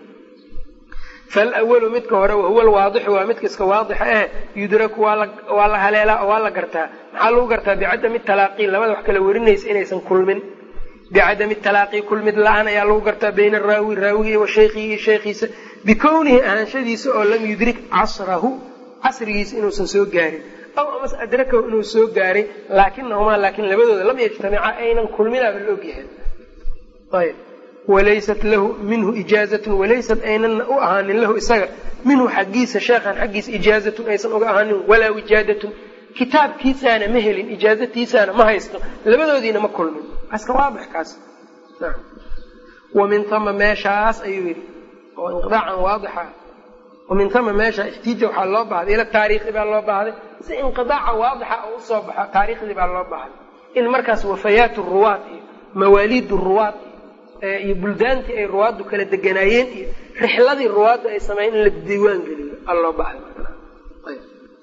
Speaker 1: falwalu midka hore wahuwa alwaadixu waa midka iska waadixa eh yudraku waa la haleelaa oo waa la gartaa maxaa lagu gartaa bicadami talaaqi labada wax kala warinaysa inaysan kulmin bicadami talaaqi kulmid la-aan ayaa lagu gartaa bayna araawi raawiga wa shaykhihi iyo shaykhiisa bikownihi ahaanshadiisa oo lam yudrik casrahu casrigiisa inuusan soo gaarin aw amase adrakahu inuu soo gaaray laakinahumaa laakiin labadooda lam yajtamica aynan kulminaaba la ogyahay ayb walaysat lahu minhu ijaazatun walaysat aynana u ahaanin lahu isaga minhu xaggiisa sheekhan xaggiisa ijaazatun aysan uga ahaanin walaa wijaadatun kitaabkiisaana ma helin ijaazatiisaana ma haysto labadoodiina ma kulmin aska waadix kaas wamin tama meeshaas ayuu yidhi oo inqidaacan waadixa wamin tama meesha ixtiija waxaa loo baahday ila taariikhi baa loo baahday si inqidaaca waadixa oo usoo baxo taariikhdii baa loo baahday in markaas wafayaat ruwaad iyo mawaaliid ruwaad iyo buldaantii ay ruwaaddu kala deganaayeen iyo rixladii ruwaaddu ay sameeyeen in la diiwaan geliyo a loo baahday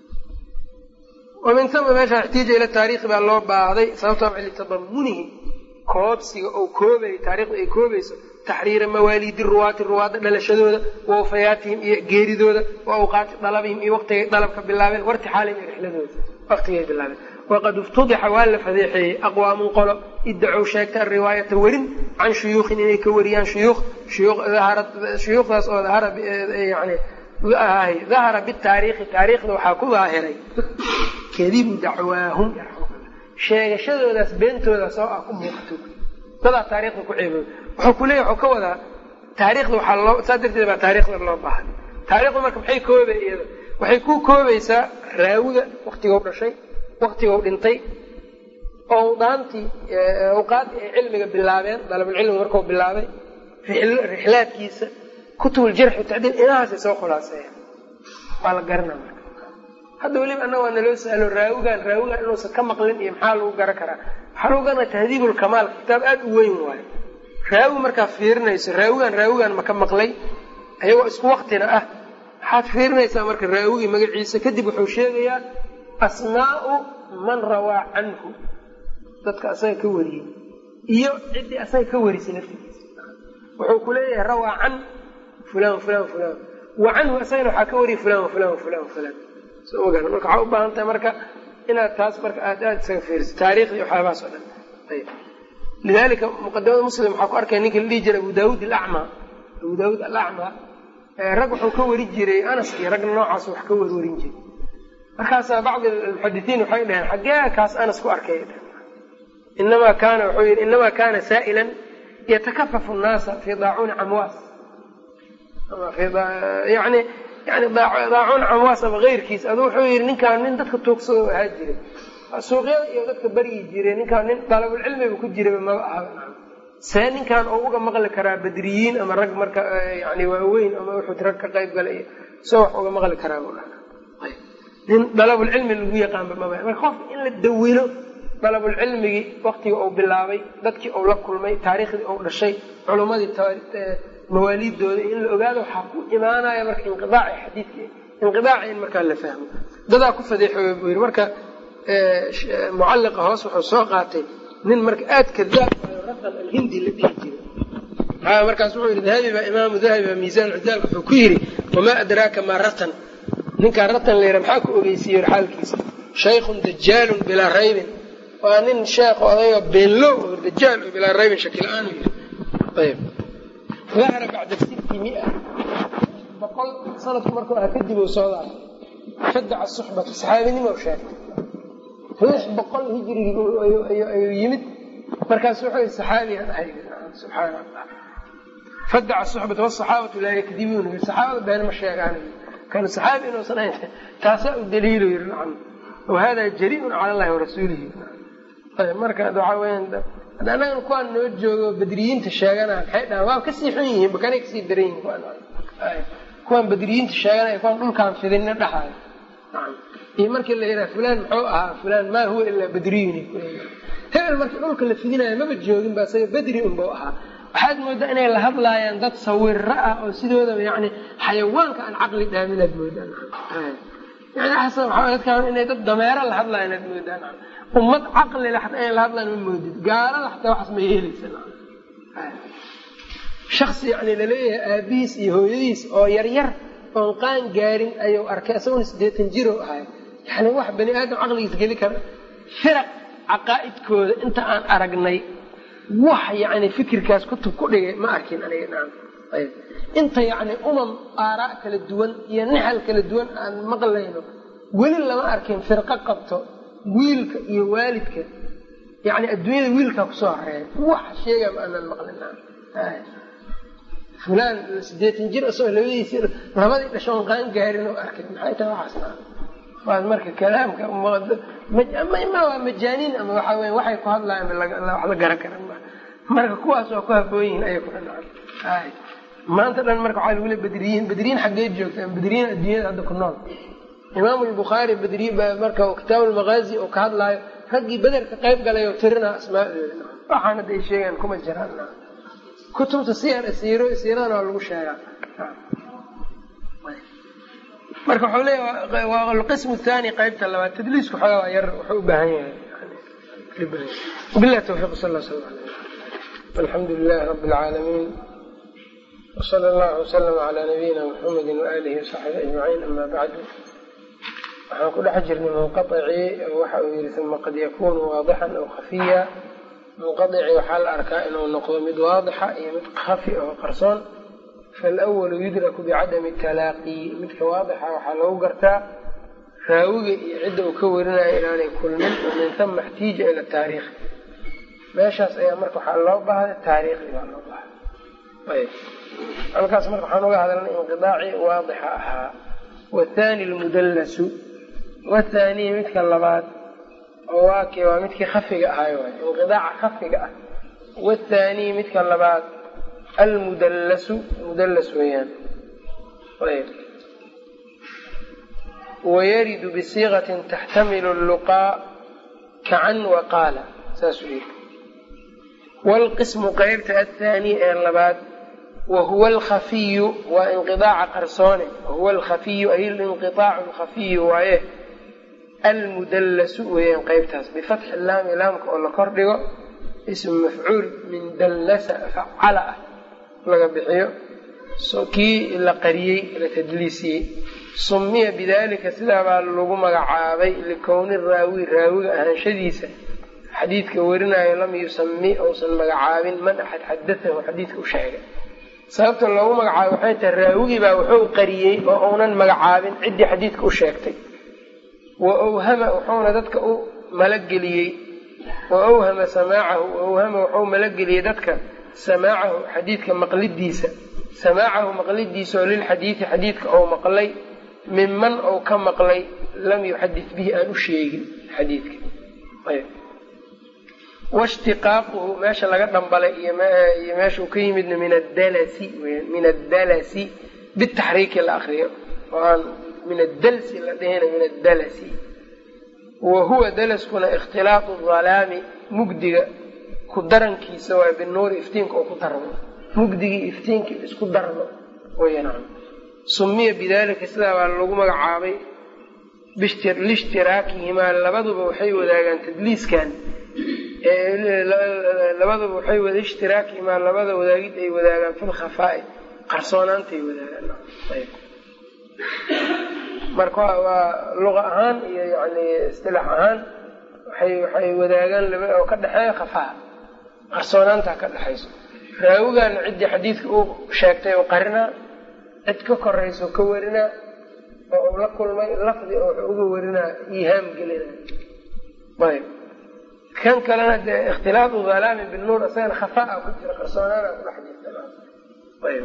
Speaker 1: wamin tama meesha ixtiija ila taariikhi baa loo baahday sababtoo litadamunihi koobsiga oo koobaya taarikhda ay koobayso taxriira mawaaliidi ruwaati ruwaadda dhalashadooda wa wafayaatihim iyo geeridooda wa awqaati dalabihim iyo waqtigay dalabka bilaabeen wartixaalihim iyo rixladooda waqtigay bilaabeen waqad iftudixa waa la fadeexeeyey aqwaamun qolo iddacow sheegta ariwaayata werin can shuyuukhin inay ka wariyaan shuyuukh shuyuukhdaas oo yani dahara bitaariikhi taariikhda waxaa ku daahiray kadibu dacwaahum sheegashadoodaas beentoodaas oo ah ku muuqato dadaa taarikhda ku ceebooy wuxuu ku leeyahy wuxuu ka wadaa taarikhda waxaa loo saa darteed baa taarikhda loo baahay taarikhdu marka maxay koobay iyada waxay ku koobaysaa raawiga waktigou dhashay waktigou dhintay owdaantii awqaaddii ay cilmiga bilaabeen dalabulcilmiga markuu bilaabay rixlaadkiisa kutubuljarxi tacdiil inahaasay soo khulaaseeyaan waa la garana marka hadda weliba annaga waa naloo sahlo raawigan raawigan inuusan ka maqlin iyo maxaa lagu garan karaa waxaa lagu garanaya tahdiibulkamaal kitaab aada u weyn waayo raawi markaa fiirinayso raawigan raawigan ma ka maqlay ayagoo isku waktina ah waxaad fiirinaysaa marka raawigii magaciisa kadib wuxuu sheegayaa asmaau man rawaa canhu dadka asaga ka wariyey iyo ciddii asaga ka warisay laftigiisa wuxuu ku leeyahay rawaa can fulan fulan fulan wa canhu asagana waxaa ka wariyay fulan fulan fulan fulan so ogaan marka waxaa u baahan tahay marka inaad taas marka aad aada isaga fiiriso taariikhdii waxyaabahaas oo dhan ayb lidalika muqadamada muslim waxaa ku arkaya ninki la dhihi jiray abu daawuud alacma abu daawuud alacma rag wuxuu ka wari jiray anas iyo ragna noocaas wax ka warwarin jiray markaasaa bacdi almuxadisiin waxay dhaheen xaggee kaas anas ku arkay inamaa kaana wuxuu yidhi inamaa kaana saa'ilan yatakafafu nnaasa fii daacuuni camwaas yani yani daacuun camwaas ama keyrkiis adu wuxuu yidhi ninkaan nin dadka tuugsado ahaa jiray suuqyada iyo dadka baryi jiray ninkaan nin dalabulcilmiga ku jirayba maba aha see ninkan oo uga maqli karaa badriyiin ama rag marka yani waaweyn ama uxud rag ka qayb galay iyo soo wax uga maqli karaa buu dhaha nin dalabulcilmi lagu yaqaanba maba marka qofka in la dawilo dalabulcilmigii waktigii uu bilaabay dadkii uu la kulmay taariikhdii uu dhashay culummadii mawaaliiddooda in la ogaado waxaa ku imaanaya marka inqiaaci xadiidki inqiaaci in markaa la fahmo dadaa ku fadeexooya buu yidhi marka mucalliqa hoos wuxuu soo qaatay nin marka aad kadaab raqan alhindi la dhihi jiray markaas wuxuu yidhi dahabi baa imaamu dahabi baa miisaan cidaalka wuxuu ku yidhi wamaa adraaka maa ratan ninkaa ratan la yidhaha maxaa ku ogeysiiye xaalkiisa shaykhun dajaalun bilaa raybin waa nin sheekh odayga beenlow oo dajaal oo bilaa raybin shakila-aan yidhi ayb dahara bacda sitti mia boqol sanadku markuu aha kadib uu soo daafay fadaca suxbata saxaabinimo sheegtay lix boqol hijrigii ayuu yimid markaas wuxuu yidhi saxaabiyan ahay subxaana allah fadaca suxbata wasaxaabatu laa yakdibuuna saxaabada been ma sheegaan kan saxaabi inuusan ahayn taasaa u daliilo yiri nacam wahada jariiun cala allahi warasuulihi marka waxaa weyaan annagana kuwaan noo joogo badriyiinta sheegana maxay dhahaan waa kasii xun yihiin bakanay kasii daran yihin kuwaan badriyiinta sheeganaya kuwaan dhulkaan fidinna dhahayo iyo markii la yidhaha fulaan muxuu ahaa fulaan maa huwa ilaa badriyun hebel markii dhulka la fidinayo maba joogin ba isaga bedri unbau ahaa waxaad moodaa inay la hadlaayaan dad sawiro ah oo sidoodaba yani xayawaanka aan caqli dhaaminaad moodaan yani xasan waxaa dadkaan inay dad dameero la hadlayan aad moodaan ummad caqli le xataa inay la hadlaan ma moodid gaalada xataa waxaas ma yeelaysa shaksi yani laleeyahay aabihiis iyo hooyadiis oo yaryar oon qaan gaarin ayuu arkay isaguna siddeetan jiro ahay yani wax bani aadam caqligiis geli kara firaq caqaa'idkooda inta aan aragnay wax yani fikirkaas kutub ku dhigay ma arkin aniga naam ayb inta yani umam aaraa kala duwan iyo nixal kala duwan aan maqlayno weli lama arkin firqo qabto wiilka iyo waalidka yani adduunyada wiilkaa kusoo horeeya wax sheega ma aanan maqlin fulaan sideetan jir isagoo labadiisi labadii dhashoon qaan gaarin oo arkay maxay tahay waxaas waas marka kalaamka ma waa majaaniin ama waxaa weya waxay ku hadlayan wax la garan karan ma marka kuwaas waa ku haboon yihiin ayay ku dhanaan maanta dhan marka waxaa lagu le bedriyiin bedriyiin xaggee joogta bedriyiin adduunyada hadda ku nool imaamu lbukhaari bedri marka kitaab lmaqaazi oo ka hadlaayo raggii bederka qayb galay oo tirinaa asmaadooda waxaan hadda ay sheegaan kuma jiraan kutubta siyar siiro siiradana waa lagu sheegaa marka wuxuu leeya waa alqismu thani qaybta labaad tadliisku xoogaa waa yar wuxuu u baahan yahay billahi tawfiiq sal alla slam alxamdu lilahi rabbi alcaalamiin wsala allahu wasalam calaa nabiyina muxamedi waaalihi wasaxbihi ajmaciin ama bacdu waxaan ku dhex jirnay munqaicii waxa uu yihi uma qad yakunu waadixan aw khafiya munqaici waxaa la arkaa inuu noqdo mid waadixa iyo mid khafi oo qarsoon falwalu yudraku bicadami talaaqi midka waadixa waxaa lagu gartaa raawiga iyo cidda uu ka warinayo inaanay kulmin oo min hama xtiija ila taariikh meeshaas ayaa marka waxaa loo bahday taariikhi baa loo bahday ayb halkaas marka waxaan uga hadalnay inqidaaci waadixa ahaa wathani lmudallasu wathani midka labaad oo waaki waa midkii khafiga ahay waay inqidaaca khafiga ah wathani midka labaad almudallasu mudallas weeyaan ayb wayaridu bisiiqatin taxtamilu luqaa kacan waqaala saasuu yiri wlqismu qeybta athaani ee labaad wahuwa alkhafiyu waa inqidaaca qarsoone wahuwa alkhafiyu ay linqiaacu lkhafiyu waaye almudallasu weeyaan qeybtaas bifatxi laami laamka oo la kor dhigo ismu mafcuul min dallasa facala ah laga bixiyo kii la qariyey la tadliisiyey sumiya bidalika sidaabaa lagu magacaabay likowni raawi raawiga ahaanshadiisa xadiidka warinayo lam yusami uusan magacaabin man axad xadatahu xadiidka u sheegay sababta loogu magacaabay waxay tahay raawigii baa wuxuu qariyey oo uunan magacaabin ciddii xadiidka u sheegtay wa awhama wuxuuna dadka u malageliyey wa awhama samaacahu awhama wuxuu malageliyey dadka samaacahu xadiidka maqlidiisa samaacahu maqlidiisa oo lilxadiidi xadiidka ou maqlay minman ou ka maqlay lam yuxadid bihi aan u sheegin xadiidka washtiqaaquhu meesha laga dhambalay iyo meesha uu ka yimidna min adalasi min addalasi bitaxriiki la akriyo oo aan min addalsi la dhihina min addalasi wa huwa dalaskuna ikhtilaatu dhalaami mugdiga ku darankiisa waa binuuri iftiinka oo ku darmo mugdigii iftiinkii isku darmo weyaan sumiya bidalika sidaa baa lagu magacaabay lishtiraakihima labaduba waxay wadaagaan tadliiskan labaduba waxay wada ishtiraakihimaa labada wadaagid ay wadaagaan fi lkhafaa'i qarsoonaantay wadaagaan marka waa luqa ahaan iyo yani istilaax ahaan waxay waxay wadaagaan laba oo ka dhexeeya khafaa qarsoonaanta ka dhexayso raawigaana ciddii xadiidka uu sheegtay oo qarinaa cid ka korayso ka warinaa oo uu la kulmay lafdi oo wuxuu uga warinaa iihaam gelina ayb kan kalena dee ikhtilaafu dhalaami binuur isagana khafaa ku jira qarsoonaana ku dhex jirta ayb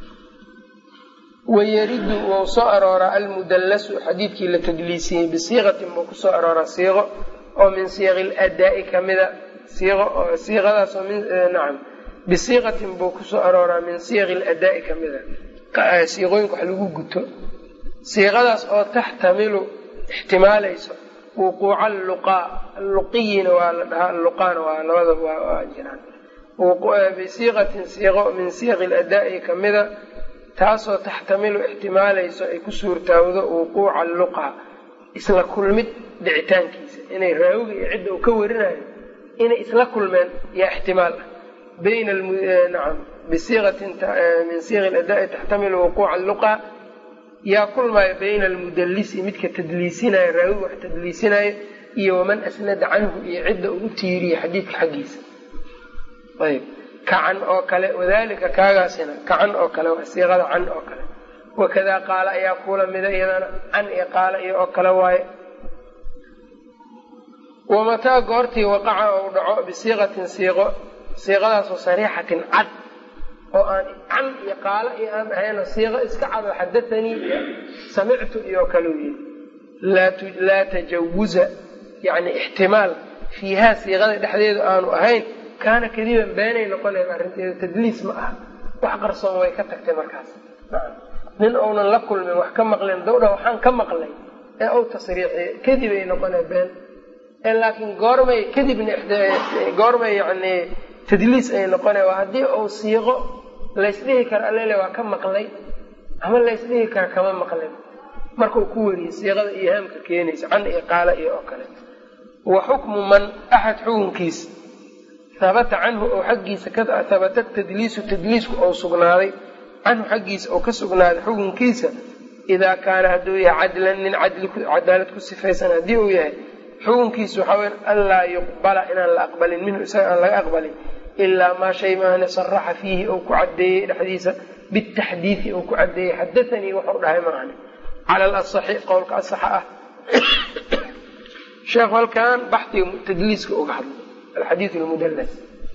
Speaker 1: wayaridu wou soo arooraa almudallasu xadiidkii la tadliisiyey bisiiqatin buu kusoo arooraa siiqo oo min siiqi ladaa'i kamida siiqo oo siiqadaasoo min nacam bisiiqatin buu kusoo arooraa min siiqi ladaa'i kamida siiqooyinka wax lagu guto siiqadaas oo taxtamilu ixtimaalayso wuquuca alluqaa alluqiyina waa la dhahaa alluqaana waa labada waa jiraan bisiiqatin siiqo min siiqi ladaa'i kamida taasoo taxtamilu ixtimaalayso ay ku suurtaawdo wuquuca alluqa isla kulmid dhicitaankiisa inay raawiga iyo cidda uu ka warinayo inay isla kulmeen yaa ixtimaal ah bayna nacam bisiiqatin min siiqi ladaa'i taxtamilu wuquuca alluqa yaa kulmaayo bayna almudallisi midka tadliisinayo raawiga wax tadliisinayo iyo waman asnada canhu iyo cidda uu u tiiriya xadiidka xaggiisa ayb kacan oo kale wadalika kaagaasina kacan oo kale waa siiqada can oo kale wakadaa qaala ayaa kuula mida iyadana can iyo qaala iyo oo kale waaye wamataa goortii waqaca ou dhaco bisiiqatin siiqo siiqadaasoo sariixatin cad oo aan can iyo qaalo iyo aan ahayno siiqo iska cado xadathanii iyo samictu iyo kale u yidhi laa tajawuza yani ixtimaal fiihaa siiqada dhexdeedu aanu ahayn kaana kadiban beenay noqonaysa arrinteeda tadliis ma aha wax qarsoon way ka tagtay markaas nin ounan la kulmin wax ka maqlen dawdha waxaan ka maqlay ee ou tasriixiye kadibay noqonay been laakiin goormay kadibna goormay yani tadliis ay noqona waa haddii uu siiqo laysdhihi karo allele waa ka maqlay ama laysdhihi karo kama maqlin markau ku wariyey siiqada ihaamka keenaysa can iyo qaala iyo oo kale wa xukmu man axad xukunkiis habata canhu oo xaggiisa habata tadliisu tadliisku ou sugnaaday canhu xaggiisa oo ka sugnaaday xukunkiisa idaa kaana hadduu yahay cadlan nin cadaalad ku sifaysan haddii uu yahay xukunkiisu waxaa weya anlaa yuqbala inaan la aqbalin minhu isaga aan laga aqbalin ilaa maa shay maahane saraxa fiihi ou ku caddeeyey dhexdiisa bitaxdiidi ou ku caddeeyey xadathanii waxau dhahay maahane cala alasaxi qowlka asaxa ah sheekhu halkan baxdiga tadliiska uga hadlay alxadiid lmudalas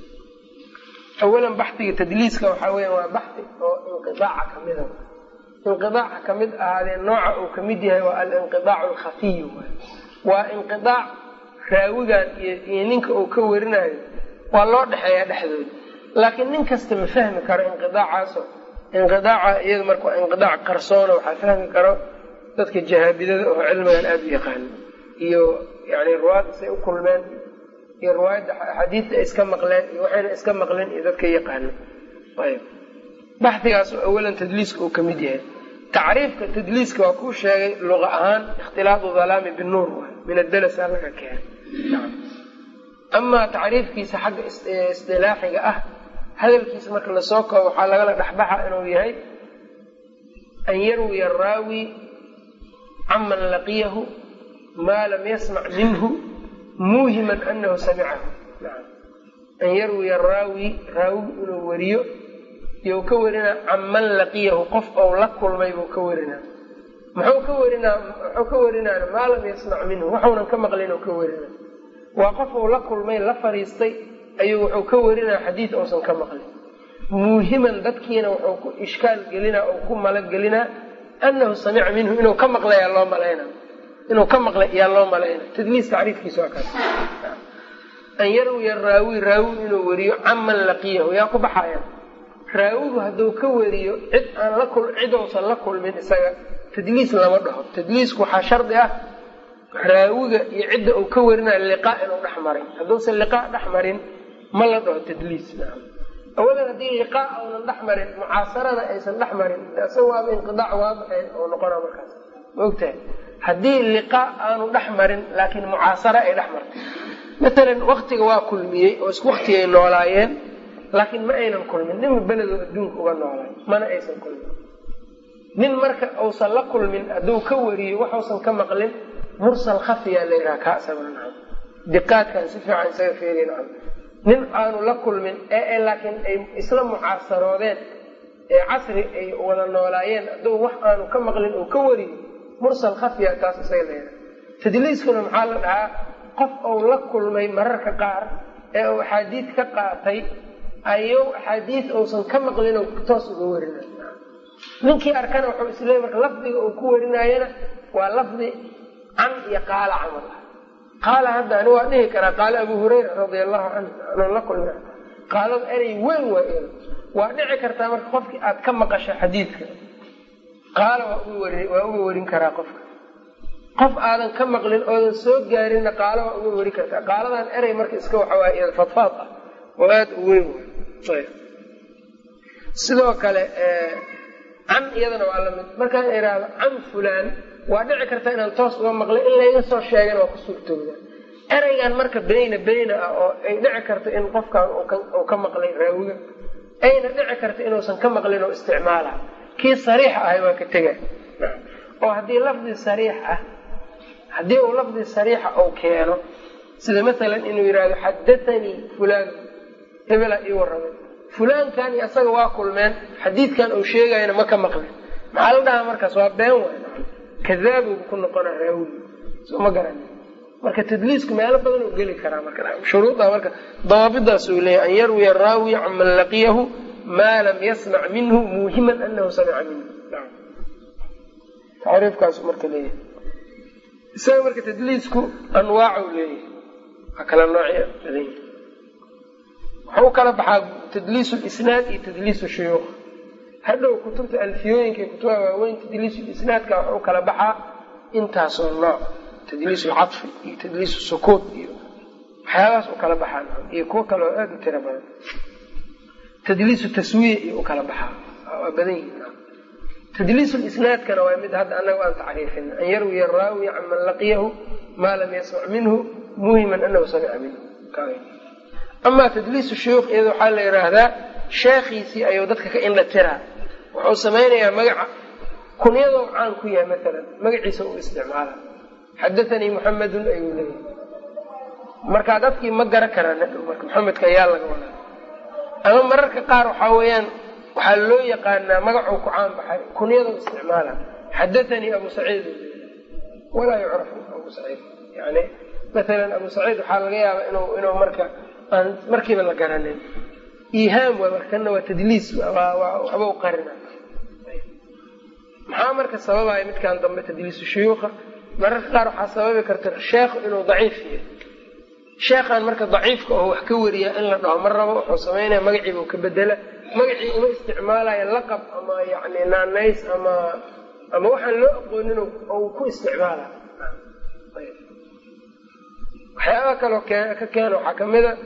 Speaker 1: awalan baxdiga tadliiska waxaa weya waa baxdi oo inqiaaca kamida inqiaaca kamid ahaadee nooca uu kamid yahay waa alinqiaacu alkhafiy waa inqiaac raawigan iyo ninka uu ka warinayo waa loo dhexeeyaa dhexdooda laakiin nin kasta ma fahmi karo inqiaacaaso inqiaaca iyada marka waa inqiaac qarsoona waxaa fahmi karo dadka jahaabidada oo cilmigan aada u yaqaano iyo yani ruwaadda say u kulmeen iyo riwaayadda axaadiidta ay iska maqleen iyo waxayna iska maqleen iyo dadka yaqaano ayb baxdigaas oo awalan tadliiska uu kamid yahay tacriifka tadliiska waa kuu sheegay luqa ahaan ikhtilaatu dhalaami binuur waay min adalasa laga keenay amaa tacriifkiisa xagga isdilaaxiga ah hadalkiisa marka lasoo koobo waxaa lagala dhexbaxa inuu yahay an yarwiya araawi caman laqiyahu maa lam yasmac minhu muuhiman anahu samicahu an yarwiya araawi raawigu inuu wariyo you ka warinaa canman laqiyahu qof ou la kulmay buu ka warinaa muxuu ka warinaa muxuu ka warinaana maa lam yasmac minhu waxuunan ka maqlin oo ka warinaa waa qof uu la kulmay la fadhiistay ayuu wuxuu ka warinaa xadiid uusan ka maqlin muuhiman dadkiina wuxuu ku ishkaal gelinaa oo ku malagelinaa anahu samica minhu inuu ka maqlayaa loo malayna inuu ka maqlay yaa loo malayna tadliis tacriifkiisa waa kaas an yarwiya raawi raawi inuu wariyo canman laqiyahu yaa ku baxaya raawigu hadduu ka wariyo cid aan la cid uusan la kulmin isaga tadliis lama dhaho tadliisku waxaa shardi ah raawiga iyo cidda uu ka warinayo liqaa inuu dhex maray hadduusan liqaa dhex marin ma la dhaho tadliis awalan haddii liqaa uunan dhex marin mucaasarana aysan dhex marin isaga waaba inqidaac waadixeen oo noqona markaas ma ogtahay haddii liqaa aanu dhex marin laakiin mucaasara ay dhex martay matalan waktiga waa kulmiyey oo isku waktigay noolaayeen laakiin ma aynan kulmin ninba beledoo adduunka uga noolaay mana aysan kulmin nin marka uusan la kulmin hadduu ka wariyo waxuusan ka maqlin mursal khafiya la yidhaha kaa isaguna nacam diqaadkan si fiican isaga feeriy nacam nin aanu la kulmin ee laakiin ay isla mucaasaroodeen ee casri ay wada noolaayeen hadduu wax aanu ka maqlin uu ka wariyo mursal khafiya taas isaga la yidhaha tadliiskuna maxaa la dhahaa qof uu la kulmay mararka qaar ee uu axaadiid ka qaatay ayuu axaadiid uusan ka maqlin oo toos uga warinayo ninkii arkana wuxuu isleey marka lafdiga uu ku warinaayana waa lafdi can iyo qaala camal ah qaala hadda ani waa dhihi karaa qaala abu hurayra radia allahu canhu anuu la kulma qaalada erey weyn waa el waa dhici kartaa marka qofkii aad ka maqasho xadiidka qaala waa uga warin karaa qofka qof aadan ka maqlin oodan soo gaarinna qaala waa uga wari kartaa qaaladan erey marka iska waxawaay iyada fadfaad ah oo aada u weyn way sidoo kale can iyadana waa lamid markaan idhaahdo can fulaan waa dhici karta inaan toos uga maqlay in layga soo sheegana waa ku suurtooda ereygan marka beyna beyna ah oo ay dhici karto in qofkan uu ka maqlay raawiga ayna dhici karta inuusan ka maqlin oo isticmaala kii sariix ahay waa ka tega oo haddii lafdi sariix ah haddii uu lafdi sariixa uu keeno sida masalan inuu yidhahdo xadathanii fulaan hebela ii warramay fulaankan iyo asaga waa kulmeen xadiidkan uu sheegayana ma ka maqlin maxaa la dhahaa markaas waa been waay kadaabubu ku noqona raawigi soo ma garan marka tadliisku meelo badan uu geli karaa marka shuruuda marka dawaabidaas uu leeyahy an yarwiya raawi can man laqiyahu maa lam yasmac minhu muuhiman anahu samica minhu tacriifkaasu marka leeyahay isaga marka tadliisku anwaacu leeyahay waa kala noocya badan waxau kala baxaa tadliis lisnaad iyo tadliis shuyuukh hadhow kutubta alfiyooyinka iyo kutubaha waaweyn tadliis isnaadka waxau kala baxaa intaasoo nooc tadliis lcadfi iyo tadliis sukuut iyo waxyaabahaas u kala baxaa iyo kuwo kale oo aada u tiro badan tadliisu taswiya iyo u kala baxaa waa badan yihin tadliis lisnaadkana waa mid hadda anaga aan tacriifin an yarwiya araawi can man laqiyahu maa lam yasmac minhu muhiman anahu samica minhu amaa tadliisu shuyuukh iyada waxaa la yidhaahdaa sheekhiisii ayuu dadka ka indha tiraa wuxuu samaynayaa magaca kunyadoo caan ku yahay maalan magaciisa uu isticmaala xadathanii muxamedun ayuu leeyahay markaa dadkii ma garan karaan hadhow marka maxamedka ayaa laga wadaa ama mararka qaar waxaa weeyaan waxaa loo yaqaanaa magacuu ku caan baxay kunyadoo isticmaala xadathanii abu saciid walaa yucrafu abu saciid yani maalan abu saciid waxaa laga yaabaa inuu inuu marka aan markiiba la garanin ihaam waa markana waa tadliis waxba u qarina maxaa marka sababaya midkan dambe tadliisu shuyuukha mararka qaar waxaa sababi karta sheekhu inuu daciif yahay sheekhan marka daciifka oo wax ka wariyaa in la dhaho ma rabo wuxuu samaynaya magaciibuu ka bedela magacii uma isticmaalaya laqab ama yani naanays ama ama waxaan loo aqoonin ou ku isticmaala waxyaaba kaloo ka keena waxaa kamid a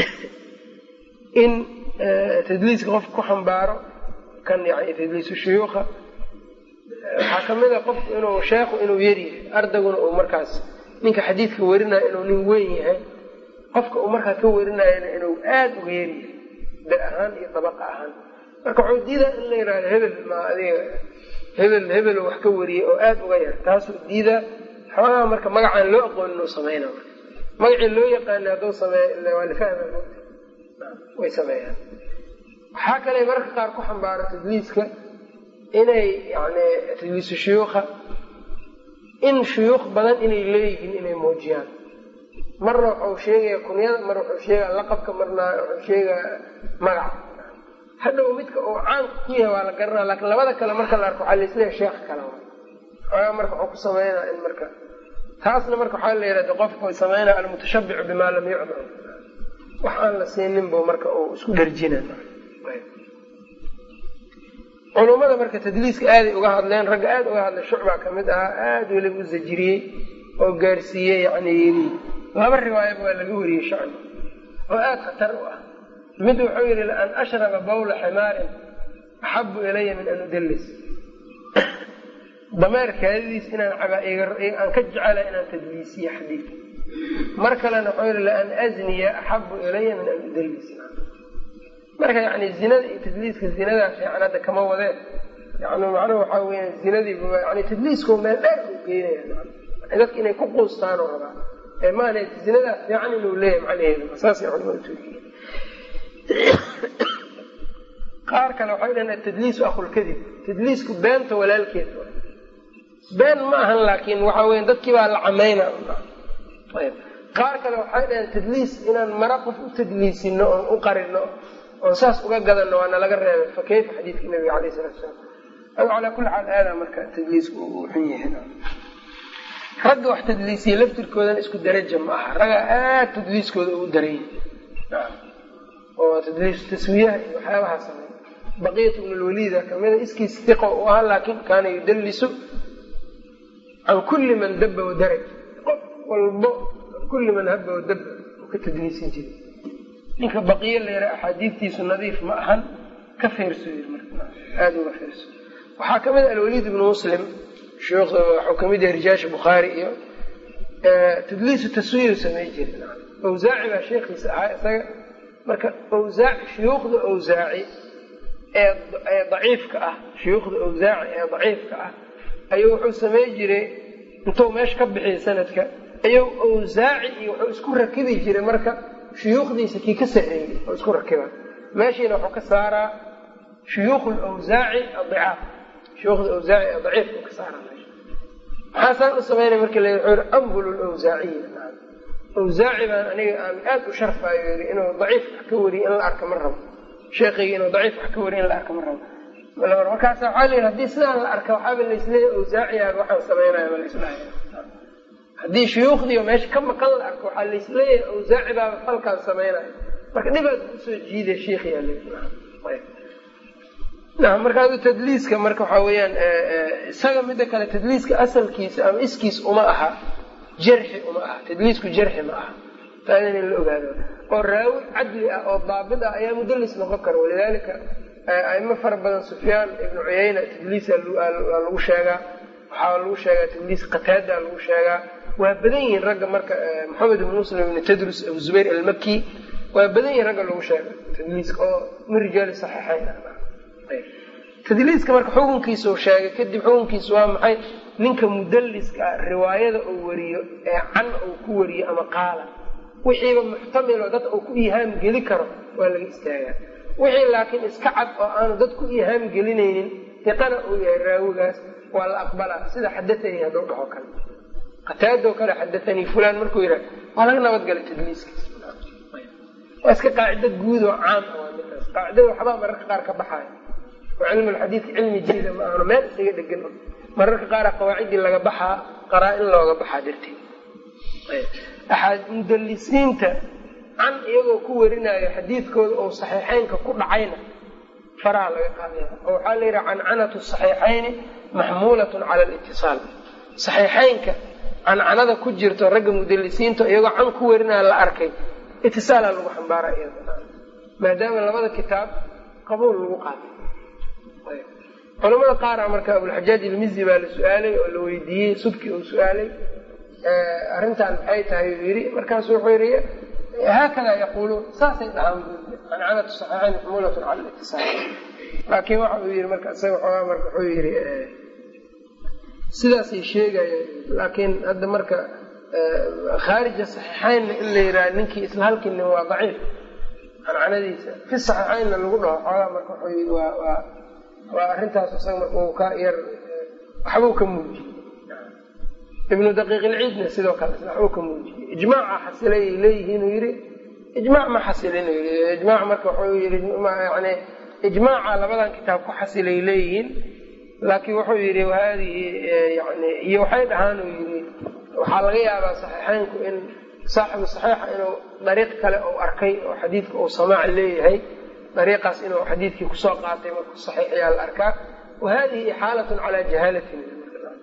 Speaker 1: in tadliiska qofka ku xambaaro kan yani tadliisu shuyuukha waxaa kamid a qofku inuu sheekhu inuu yaryahay ardaguna uu markaas ninka xadiidka warinayo inuu nin weyn yahay qofka uu markaa ka warinayana inuu aada uga yaryahay da ahaan iyo dabaqa ahaan marka wuxuu diidaa in la yihahdo hebel ma adiga hebel hebel wax ka wariyay oo aada uga yar taasuu diidaa xoogaa marka magacaan loo aqoonin uu samayna magacii loo yaqaana hadduu sameey waa lafahma way sameeyaan waxaa kale mararka qaar ku xambaaro tadliiska inay yani tadliisu shuyuukha in shuyuukh badan inay leeyihiin inay muujiyaan marna waxau sheegaya kunyada mar wuxuu sheegaya laqabka marna wuxuu sheegaya magaca hadhow midka uu caanka ku yahay waa la garanaa laakiin labada kale marka la arko waxaa laisleeyahay sheekh kale xoogaa marka waxuu ku sameynaa in marka taasna marka waxaa la yihahda qofku sameynaya almutashabicu bimaa lam yucdam wax aan la siinin bu marka uu isku dharjina culummada marka tadliiska aaday uga hadleen ragga aada uga hadlay shucbaa kamid ahaa aada weliba u zajiriyey oo gaarsiiyey yani yidhi laba riwaayaba waa laga wariyey shacbi oo aada khatar u ah mid wuxuu yidhi laan ashraba bawla ximaarin axabu ilaya min an udallis dameer kaadidiis inaan aan ka jecela inaan tadliisiyo xadiidka mar kalena wuxuu yidhi laan azniya axabu ilaya min an udallis marka yani zinada iyo tadliiska zinadaa fiican hadda kama wadeen yani macnuhu waxaa weya zinadiiba yani tadliiskoo meel dheer u geynaya dadka inay ku quustaan oo rabaa ee maana zinadaa fiican inuu leeyahay macnaheedu saasay culamadu tuujiye qaar kale waxay dhahen atadliisu akhulkadib tadliisku beenta walaalkeed been ma ahan laakiin waxa weya dadkii baa la camayna qaar kale waxay dhaheen tadliis inaan mara qof u tadliisino oon u qarino oon saas uga gadano waana laga reebay fa kayfa xadiidka nabiga alayh salatu salaam adu calaa kulli xaal aadaa marka tadliisku uu xun yahay ragga wax tadliisiya laftirkoodana isku daraja ma aha raggaa aad tadliiskooda ugu daran yahay oo tadliis taswiyaha iyo waxyaabahaa samey baqiyat bn lwaliida kamida iskiis iqo u ahaa laakin kaana yudallisu can kulli man daba wadaraj qof walbo kulli man haba wadaba u ka tadliisin jiray ninka baqiye layra axaadiidtiisu nadiif ma ahan ka feerso aada uga feerso waxaa kamid a alwaliid ibnu muslim waxuu kamid yahay rijaasha bukhaari iyo tadliisu taswiyu samey jiray awsaaci baa sheekhiisa ahaa isaga marka awsaaci shuyuukhda awsaaci ee daciifka ah shuyuukhda awsaaci ee daciifka ah ayuu wuxuu samey jiray intuu meesha ka bixiyay sanadka ayuu awsaaci iyo wuxuu isku rakibi jiray marka shuyuukhdiisa kii ka sareeyey oo isku rakiba meeshiina wuxuu ka saaraa shuyuukh lawsaaci adicaaf shuyuukhda awsaaci ee daciifka ka saaraa meesha maxaa saan u samaynaya marka la wuxuu yihi ambul lawsaaciya awsaaci baan aniga aan aada u sharfaayo yii inuu daciif wax ka wariyo in la arka ma rabo sheekayga inuu daciif wax ka wariyo in la arka ma rabo markaasa waxaa la yidhi hadii sidaan la arka waxaaba laisleeya awsaaciyaaba waxaan samaynaya ma laisdhahay haddii shuyuukhdiio meesha ka maqan la arko waxaa laisleeyahay awsaaci baaba falkaan samaynaya marka dhibaad kusoo jiiday sheikhiyaa markaas tadliiska marka waxaa weeyaan isaga mida kale tadliiska asalkiisa ama iskiis uma aha jarxi uma aha tadliisku jarxi ma aha taana in la ogaado oo raawi cadli ah oo daabit ah ayaa mudallis noqon kara walidaalika aimo fara badan sufyaan ibnu cuyayna tadliisa lagu sheegaa waxaa lagu sheegaa tadliis qataada lagu sheegaa waa badan yihiin ragga marka maxamed ibn muslim ibn tadrus abu zubayr almaki waa badan yihiin ragga lagu sheega tadliiska oo min rijaali saxiixayn tadliiska marka xukunkiisa uu sheegay kadib xukunkiisa waa maxay ninka mudalliska ah riwaayada uu wariyo ee can uu ku wariyo ama qaala wixiiba muxtamilo dad uu ku ihaam geli karo waa laga istaagaa wixii laakiin iska cad oo aanu dad ku ihaam gelinaynin iqana uu yahay raawigaas waa la aqbalaa sida xadaanii hadduu dhaho kale qataadoo kale xadaanii fulaan markuu yidhaha waa laga nabadgalay tadliiskiis waa iska qaacido guud oo caam ah waa midaas qaacidada waxbaa mararka qaar ka baxaaya oo cilmu lxadiidka cilmi jayda ma ahno meel isaga dhegan mararka qaara qawaacidii laga baxaa qaraa-in looga baxaa darteed mudalisiinta can iyagoo ku warinaayo xadiidkooda oo saxiixeynka ku dhacayna faraha laga qaadaya oo waxaa la yidhaha cancanatu saxiixayni maxmuulatun cala litisaal saxiixeynka cancanada ku jirto ragga mudalisiinta iyagoo can ku warinaya la arkay itisaalaa lagu xambaara maadaama labada kitaab qabuul lagu qaatay culamada qaara marka abulxajaaj ilmizi baa la su-aalay oo la weydiiyey subki uu su-aalay arrintan maxay tahay uu yidhi markaasu wuxuu yidhi haakada yaquuluun saasay dhahaan cancanatu saxiixayn maxmuulatun cala litisaal laakiin waxa uu yidhi marka isaga xoogaa marka wuxuu yidhi sidaasay sheegayaan laakiin hadda marka khaarija saxiixaynna in la yidhaha ninkii isla halkii nin waa daciif cancanadiisa fi saxiixaynna lagu dhaho xoogaa marka wuxuu yidhi waa waa waa arrintaas isaga marka uu ka yar waxbuu ka muujiyey ibnu daqiiq ilciidna sidoo kale waxbuu ka muujiyey ijmaaca xasilay ay leeyihiin uu yidhi ijmaac ma xasilin uu yidhi ijmaac marka wuxuu yidhi yani ijmaaca labadan kitaab ku xasilay leeyihiin laakiin wuxuu yidhi haadihi yani iyo waxay dhahaan uu yidhi waxaa laga yaabaa saxiixeynku in saaxibu saxiixa inuu dariiq kale uu arkay oo xadiidka uu samaac leeyahay dariiqaas inuu xadiidkii kusoo qaatay markuu saxiix ayaa la arkaa wa hadihi ixaalatun calaa jahaalatin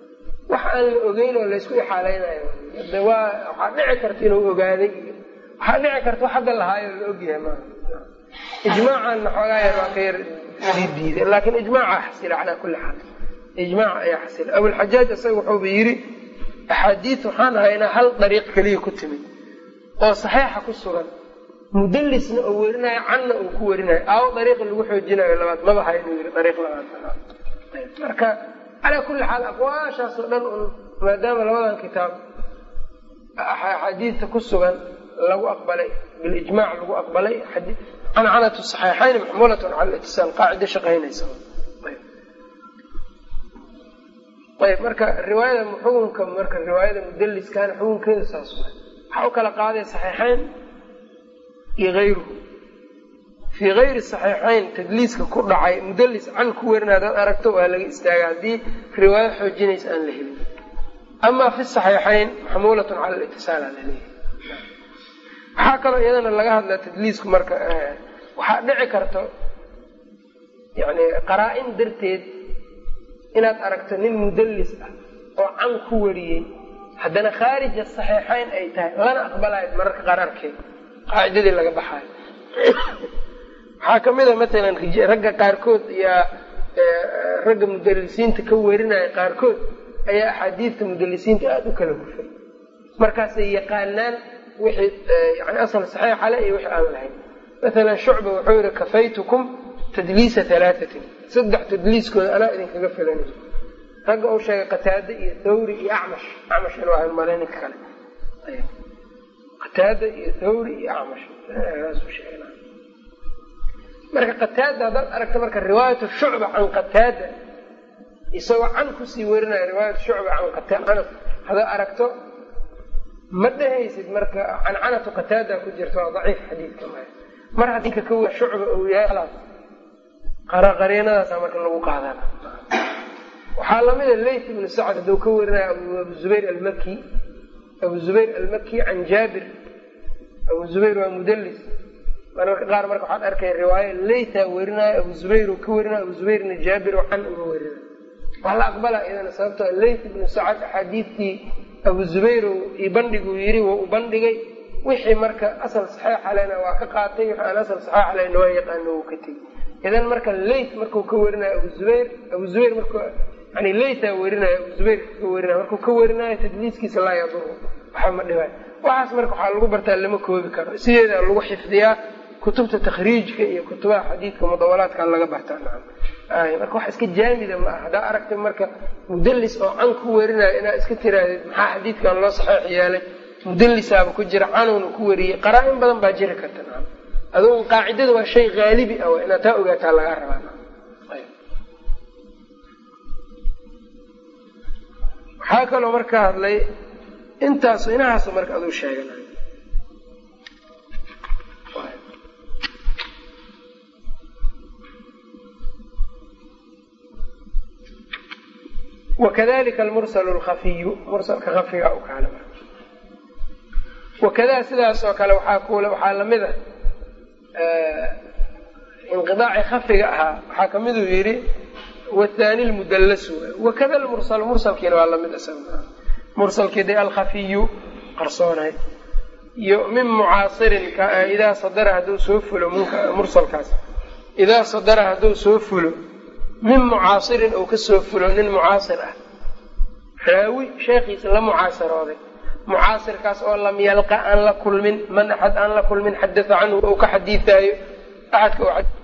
Speaker 1: wax aan la ogeyn oo laysku ixaaleynayo de waa waxaa dhici karta inuu ogaaday waxaa dhici karta wax hadda lahaayo la ogyahay maa ijmaacanna xoogaa yar waa ka yar sii diiday laakin ijmaaca xasila calaa kulli xaal ijmaac ayaa xasila abulxajaaj isaga wuxuuba yidhi axaadiid waxaan haynaa hal dariiq keliya ku timid oo saxiixa ku sugan mudalisna oo werinayo canna uu ku werinayo aawo dariiqa lagu xoojinayo labaad maba ha inuu yidhi dariiq labaad marka calaa kulli xaal aqwaashaas oo dhan un maadaama labadan kitaab axaadiidta ku sugan lagu aqbalay bilijmaac lagu aqbalay cancanatu saxiixayn maxmuulatun cala litisaal qaacida shaqaynaysa ayb marka riwaayada xukunka marka riwaayada mudaliskana xukunkeedu saas waay waxaa u kala qaaday saxiixayn iyo hayruhu fii hayri saxiixayn tadliiska ku dhacay mudalis can ku werin hadaad aragto waa laga istaaga haddii riwaayo xoojinaysa aan la helin amaa fi saxiixayn maxmuulatun cala litisaal aa laleeyahay waxaa kaloo iyadana laga hadlaa tadliisku marka waxaa dhici karto yani qaraa-in darteed inaad aragto nin mudallis ah oo can ku wariyey haddana khaarija saxiixayn ay tahay lana aqbalayo mararka qararkeed qaacidadii laga baxaayo waxaa kamid a matalan ragga qaarkood ayaa ragga mudalisiinta ka warinaya qaarkood ayaa axaadiidta mudalisiinta aada u kala hufay markaasay yaqaanaan wixii yani asal saxiixa le iyo wixii aan lahayn masalan shucba wuxuu yihi kafaytukum tadliisa halaatatin saddex tadliiskooda anaa idinkaga filanay ragga uu sheegay qataade iyo thawri iyo acmash acmash inuu ahay malay ninka kale qataada iyo thawri iyo acmash marka qataada haddaad aragta marka riwaayatu shucba can qataada isagoo can kusii werinaya riwaayatu shucba can anas haddaad aragto ma dhehaysid marka cancanatu qataada ku jirta waa daciif xadiidka ma mar haddii ka kawa shucba uu yahay qariinadaasa marka lagu qaadana waxaa lamida layt ibnu sacd hadduu ka warinayo abu zubayr almaki abu zubayr almaki can jaabir abu zubayr waa mudalis mararka qaar marka waxaad arkay riwaayo laytaa werinayo abu zubayr uu ka werinayo abu zubayrna jaabir oo can uga werinayo waa la aqbala iyadana sababto layt ibnu sacd axaadiidtii abu zubayr io bandhiguu yiri waa u bandhigay wixii marka asal saxiixa lena waa ka qaatay wixii aan asal saxiixa lena waa yaqaano uu ka tegey idan marka layt markuu ka werinayo abu zubayr abu zubayr mark yani laytaa werinayo abu zubayr ka werinayo markuu ka werinayo tadliiskiisa laa yaduru waxa ma dhibaayo waxaas marka waxaa lagu bartaa lama koobi karo sideeda lagu xifdiyaa kutubta takhriijka iyo kutubaha xadiidka mudawalaadka laga bartaa marka wax iska jaamida ma aha haddaa aragtay marka mudalis oo can ku werinayo inaad iska tirahdid maxaa xadiidkan loo saxeix yeelay mudalisaaba ku jira canuuna ku wariyey qaraa-in badan baa jiri karta adugu qaacidada waa shay haalibi ah waa inaad taa ogaataa lagaa rabaa waxaa kaloo marka hadlay intaas inahaas marka aduu sheeganayo wakadalika almursalu lkafiyu mursalka kafiga u kaale wakada sidaas oo kale waxaa kule waxaa lamid a inqidaaci khafiga ahaa waxaa kamiduu yidhi wathani lmudallasu wakada lmursal mursalkiina waa lamid isaga mursalkii de alkhafiyu qarsoonay iyo min mucaasirin idaa sadara hadduu soo fulo mursalkaas idaa sadara hadduu soo fulo min mucaasirin uu kasoo fulo nin mucaasir ah raawi sheekhiisa la mucaasirooday mucaasirkaas oo lam yalqa aan la kulmin man axad aan la kulmin xadatha canhu ou ka xadiidaayo axadka